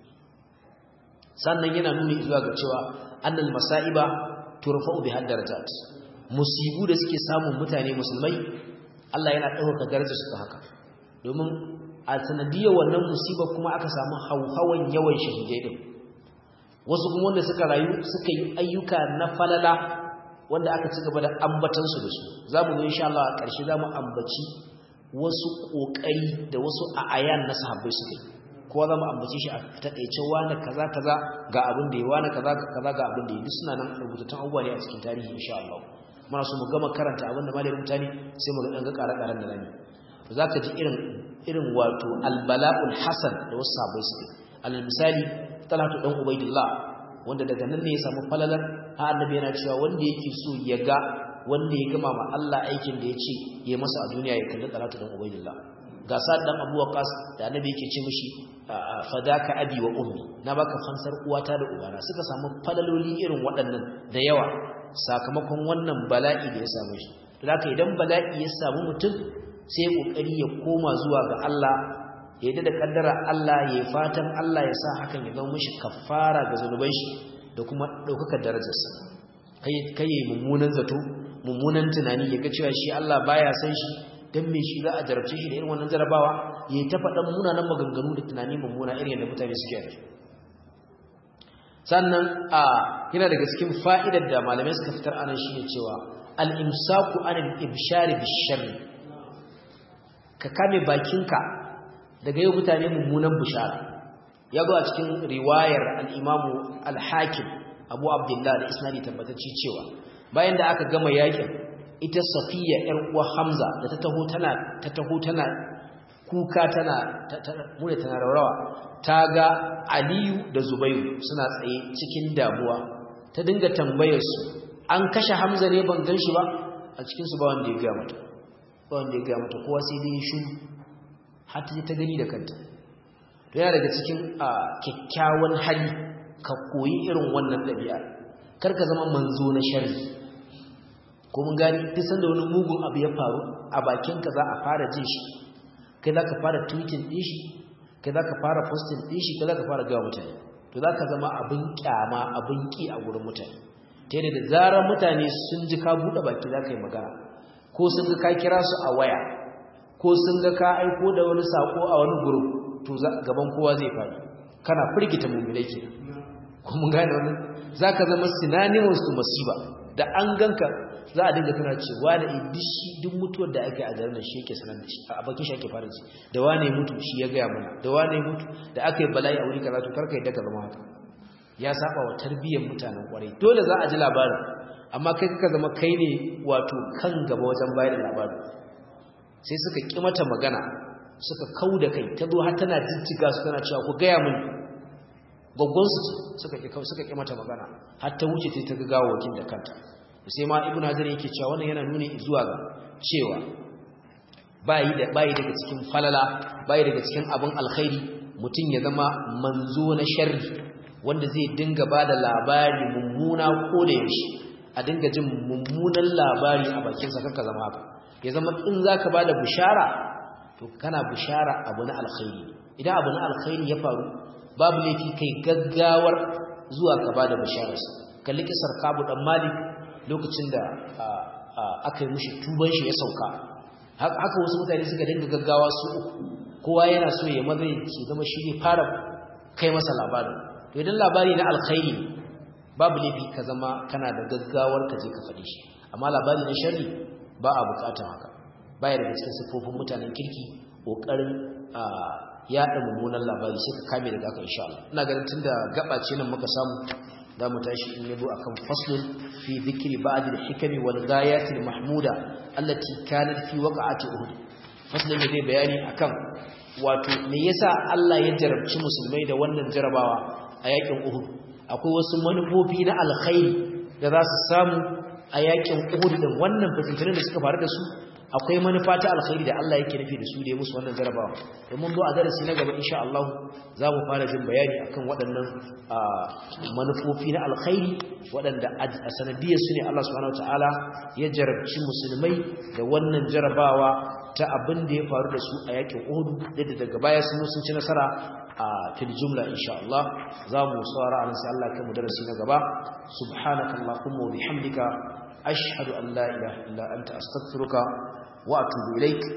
sannan yana nuni zuwa ga cewa annal masaiba turfa'u bi haddarajat musibu da suke samun mutane musulmai Allah yana dauka darajar su haka domin a sanadiyar wannan musiba kuma aka samu hauhawan yawan shahidai din wasu kuma wanda suka rayu suka yi ayyuka na falala wanda aka ci gaba da ambatan su da su zamu ga insha Allah a ƙarshe zamu ambaci wasu kokari da wasu a'ayan na sahabbai suka yi kowa zamu ambace shi a takeice wani kaza kaza ga abin da yi wani kaza kaza ga abin da yi duk suna nan rubutattun abubuwa ne a cikin tarihi insha Allah muna so mu gama karanta abin da malamin mutane sai mu ga dan ga ƙara-ƙaran da rani to zaka ji irin irin wato albala'ul hasan da wasu sahabbai suke alal misali talatu dan ubaidillah wanda daga nan ne ya samu falalar ha annabi yana cewa wanda yake so ya ga wanda ya gama ma Allah aikin da ya ce ya masa a duniya ya kalli talatu dan ubaidillah ga sa'ad dan Abu Waqqas da annabi yake ce mishi fadaka abi wa ummi na baka fansar uwata da ubana suka samu falaloli irin waɗannan da yawa sakamakon wannan bala'i da ya samu shi to haka idan bala'i ya samu mutum sai ya kokari ya koma zuwa ga Allah ya da kaddara Allah ya fatan Allah ya sa hakan ya zama mishi kafara ga zanuban shi da kuma daukakar darajarsa kai kai mummunan zato mummunan tunani ya ga cewa shi Allah baya san shi dan me shi za a jarabce shi da irin wannan jarabawa yayi ta faɗan munanan maganganu da tunani mummuna irin yadda mutane suke yi sannan a yana daga cikin fa'idar da malamai suka fitar anan shine cewa al-imsaku anil ibshari bisharri ka kame bakinka daga yau mutane mummunan bishara ya zo a cikin riwayar al-imamu al-hakim abu abdullah da isnadi tabbatacci cewa bayan da aka gama yakin ita safiya yar uwa hamza da ta taho tana ta taho tana kuka tana mure tana raurawa ta ga aliyu da zubairu suna tsaye cikin damuwa ta dinga tambayar su an kashe hamza ne ban gan shi ba a cikin su ba wanda ya ga mata ba wanda ya ga mata kowa sai dai shi har ta ta gani da kanta to yana daga cikin kyakkyawan hali ka koyi irin wannan ɗabi'a kar ka zama manzo na sharri ko mun gani duk sanda wani mugun abu ya faru a bakinka za a fara jin shi kai za ka fara tweeting ɗin shi kai za ka fara posting ɗin shi kai za ka fara gawa mutane to za ka zama abin kyama abin ƙi a gurin mutane ta yadda da zarar mutane sun ji ka buɗe baki za ka yi magana ko sun ga ka kira su a waya ko sun ga ka aiko da wani sako a wani group to gaban kowa zai faɗi kana firgita mummulai ke ko mun gane wannan za ka zama synonymous to masiba da an ganka za a dinga tana cewa da idishi duk mutuwar da ake a garin da shi yake sanar da shi a bakin shi ake fara ji da wane mutu shi ya gaya mana da wane mutu da aka yi bala'i a wuri kaza to karka yadda ka zama haka ya saba wa tarbiyyar mutanen kwarai dole za a ji labarin amma kai ka zama kai ne wato kan gaba wajen bayar da labarin sai suka ki mata magana suka kau da kai ta zo har tana jijjiga su tana cewa ku gaya mini gwaggonsu suka ki suka ki mata magana har ta wuce ta ga gawawakin da kanta sai ma ibn hajar yake cewa wannan yana nuni zuwa ga cewa bayi da bayi daga cikin falala bayi daga cikin abin alkhairi mutum ya zama manzo na sharri wanda zai dinga ba da labari mummuna ko da yaushe a dinga jin mummunan labari a bakinsa kanka zama haka ya zama in za ka ba da bishara to kana bishara abu na alkhairi idan abu na alkhairi ya faru babu laifi kai gaggawar zuwa ka ba da bishararsa kalli kisar kabu dan malik lokacin da aka yi mushi tuban shi ya sauka haka wasu mutane suka dinga gaggawa su uku kowa yana so ya maza ya zama shi ne fara kai masa labarin to idan labari na alkhairi babu laifi ka zama kana da gaggawar ka je ka faɗi shi amma labari na sharri ba a bukatar haka baya daga cikin siffofin mutanen kirki ƙoƙarin yaɗa mummunan labari sai ka kame daga haka insha Allah ina ganin tunda gaba ce nan muka samu za mu tashi in yabo akan faslun fi dhikri ba'd al-hikami wal ghayat al-mahmuda allati kanat fi waqa'ati uhud faslun zai bayani akan wato me yasa Allah ya jarabci musulmai da wannan jarabawa a yakin Uhud akwai wasu manufofi na alkhairi da za su samu a yakin Uhud din wannan fitintunan da suka faru da su akwai manufa ta alkhairi da Allah yake nufi da su da ya musu wannan jarabawa domin zo a darasi na gaba insha Allah za mu fara jin bayani akan waɗannan manufofi na alkhairi waɗanda a sanadiyar su ne Allah subhanahu wataala ya jarabci musulmai da wannan jarabawa ta abin da ya faru da su a yakin Uhud da daga baya sun sun ci nasara a fil jumla insha Allah za mu saurara an sai Allah kai mu darasi na gaba subhanakallahumma wa bihamdika ashhadu an la ilaha illa anta astaghfiruka wa atubu ilaik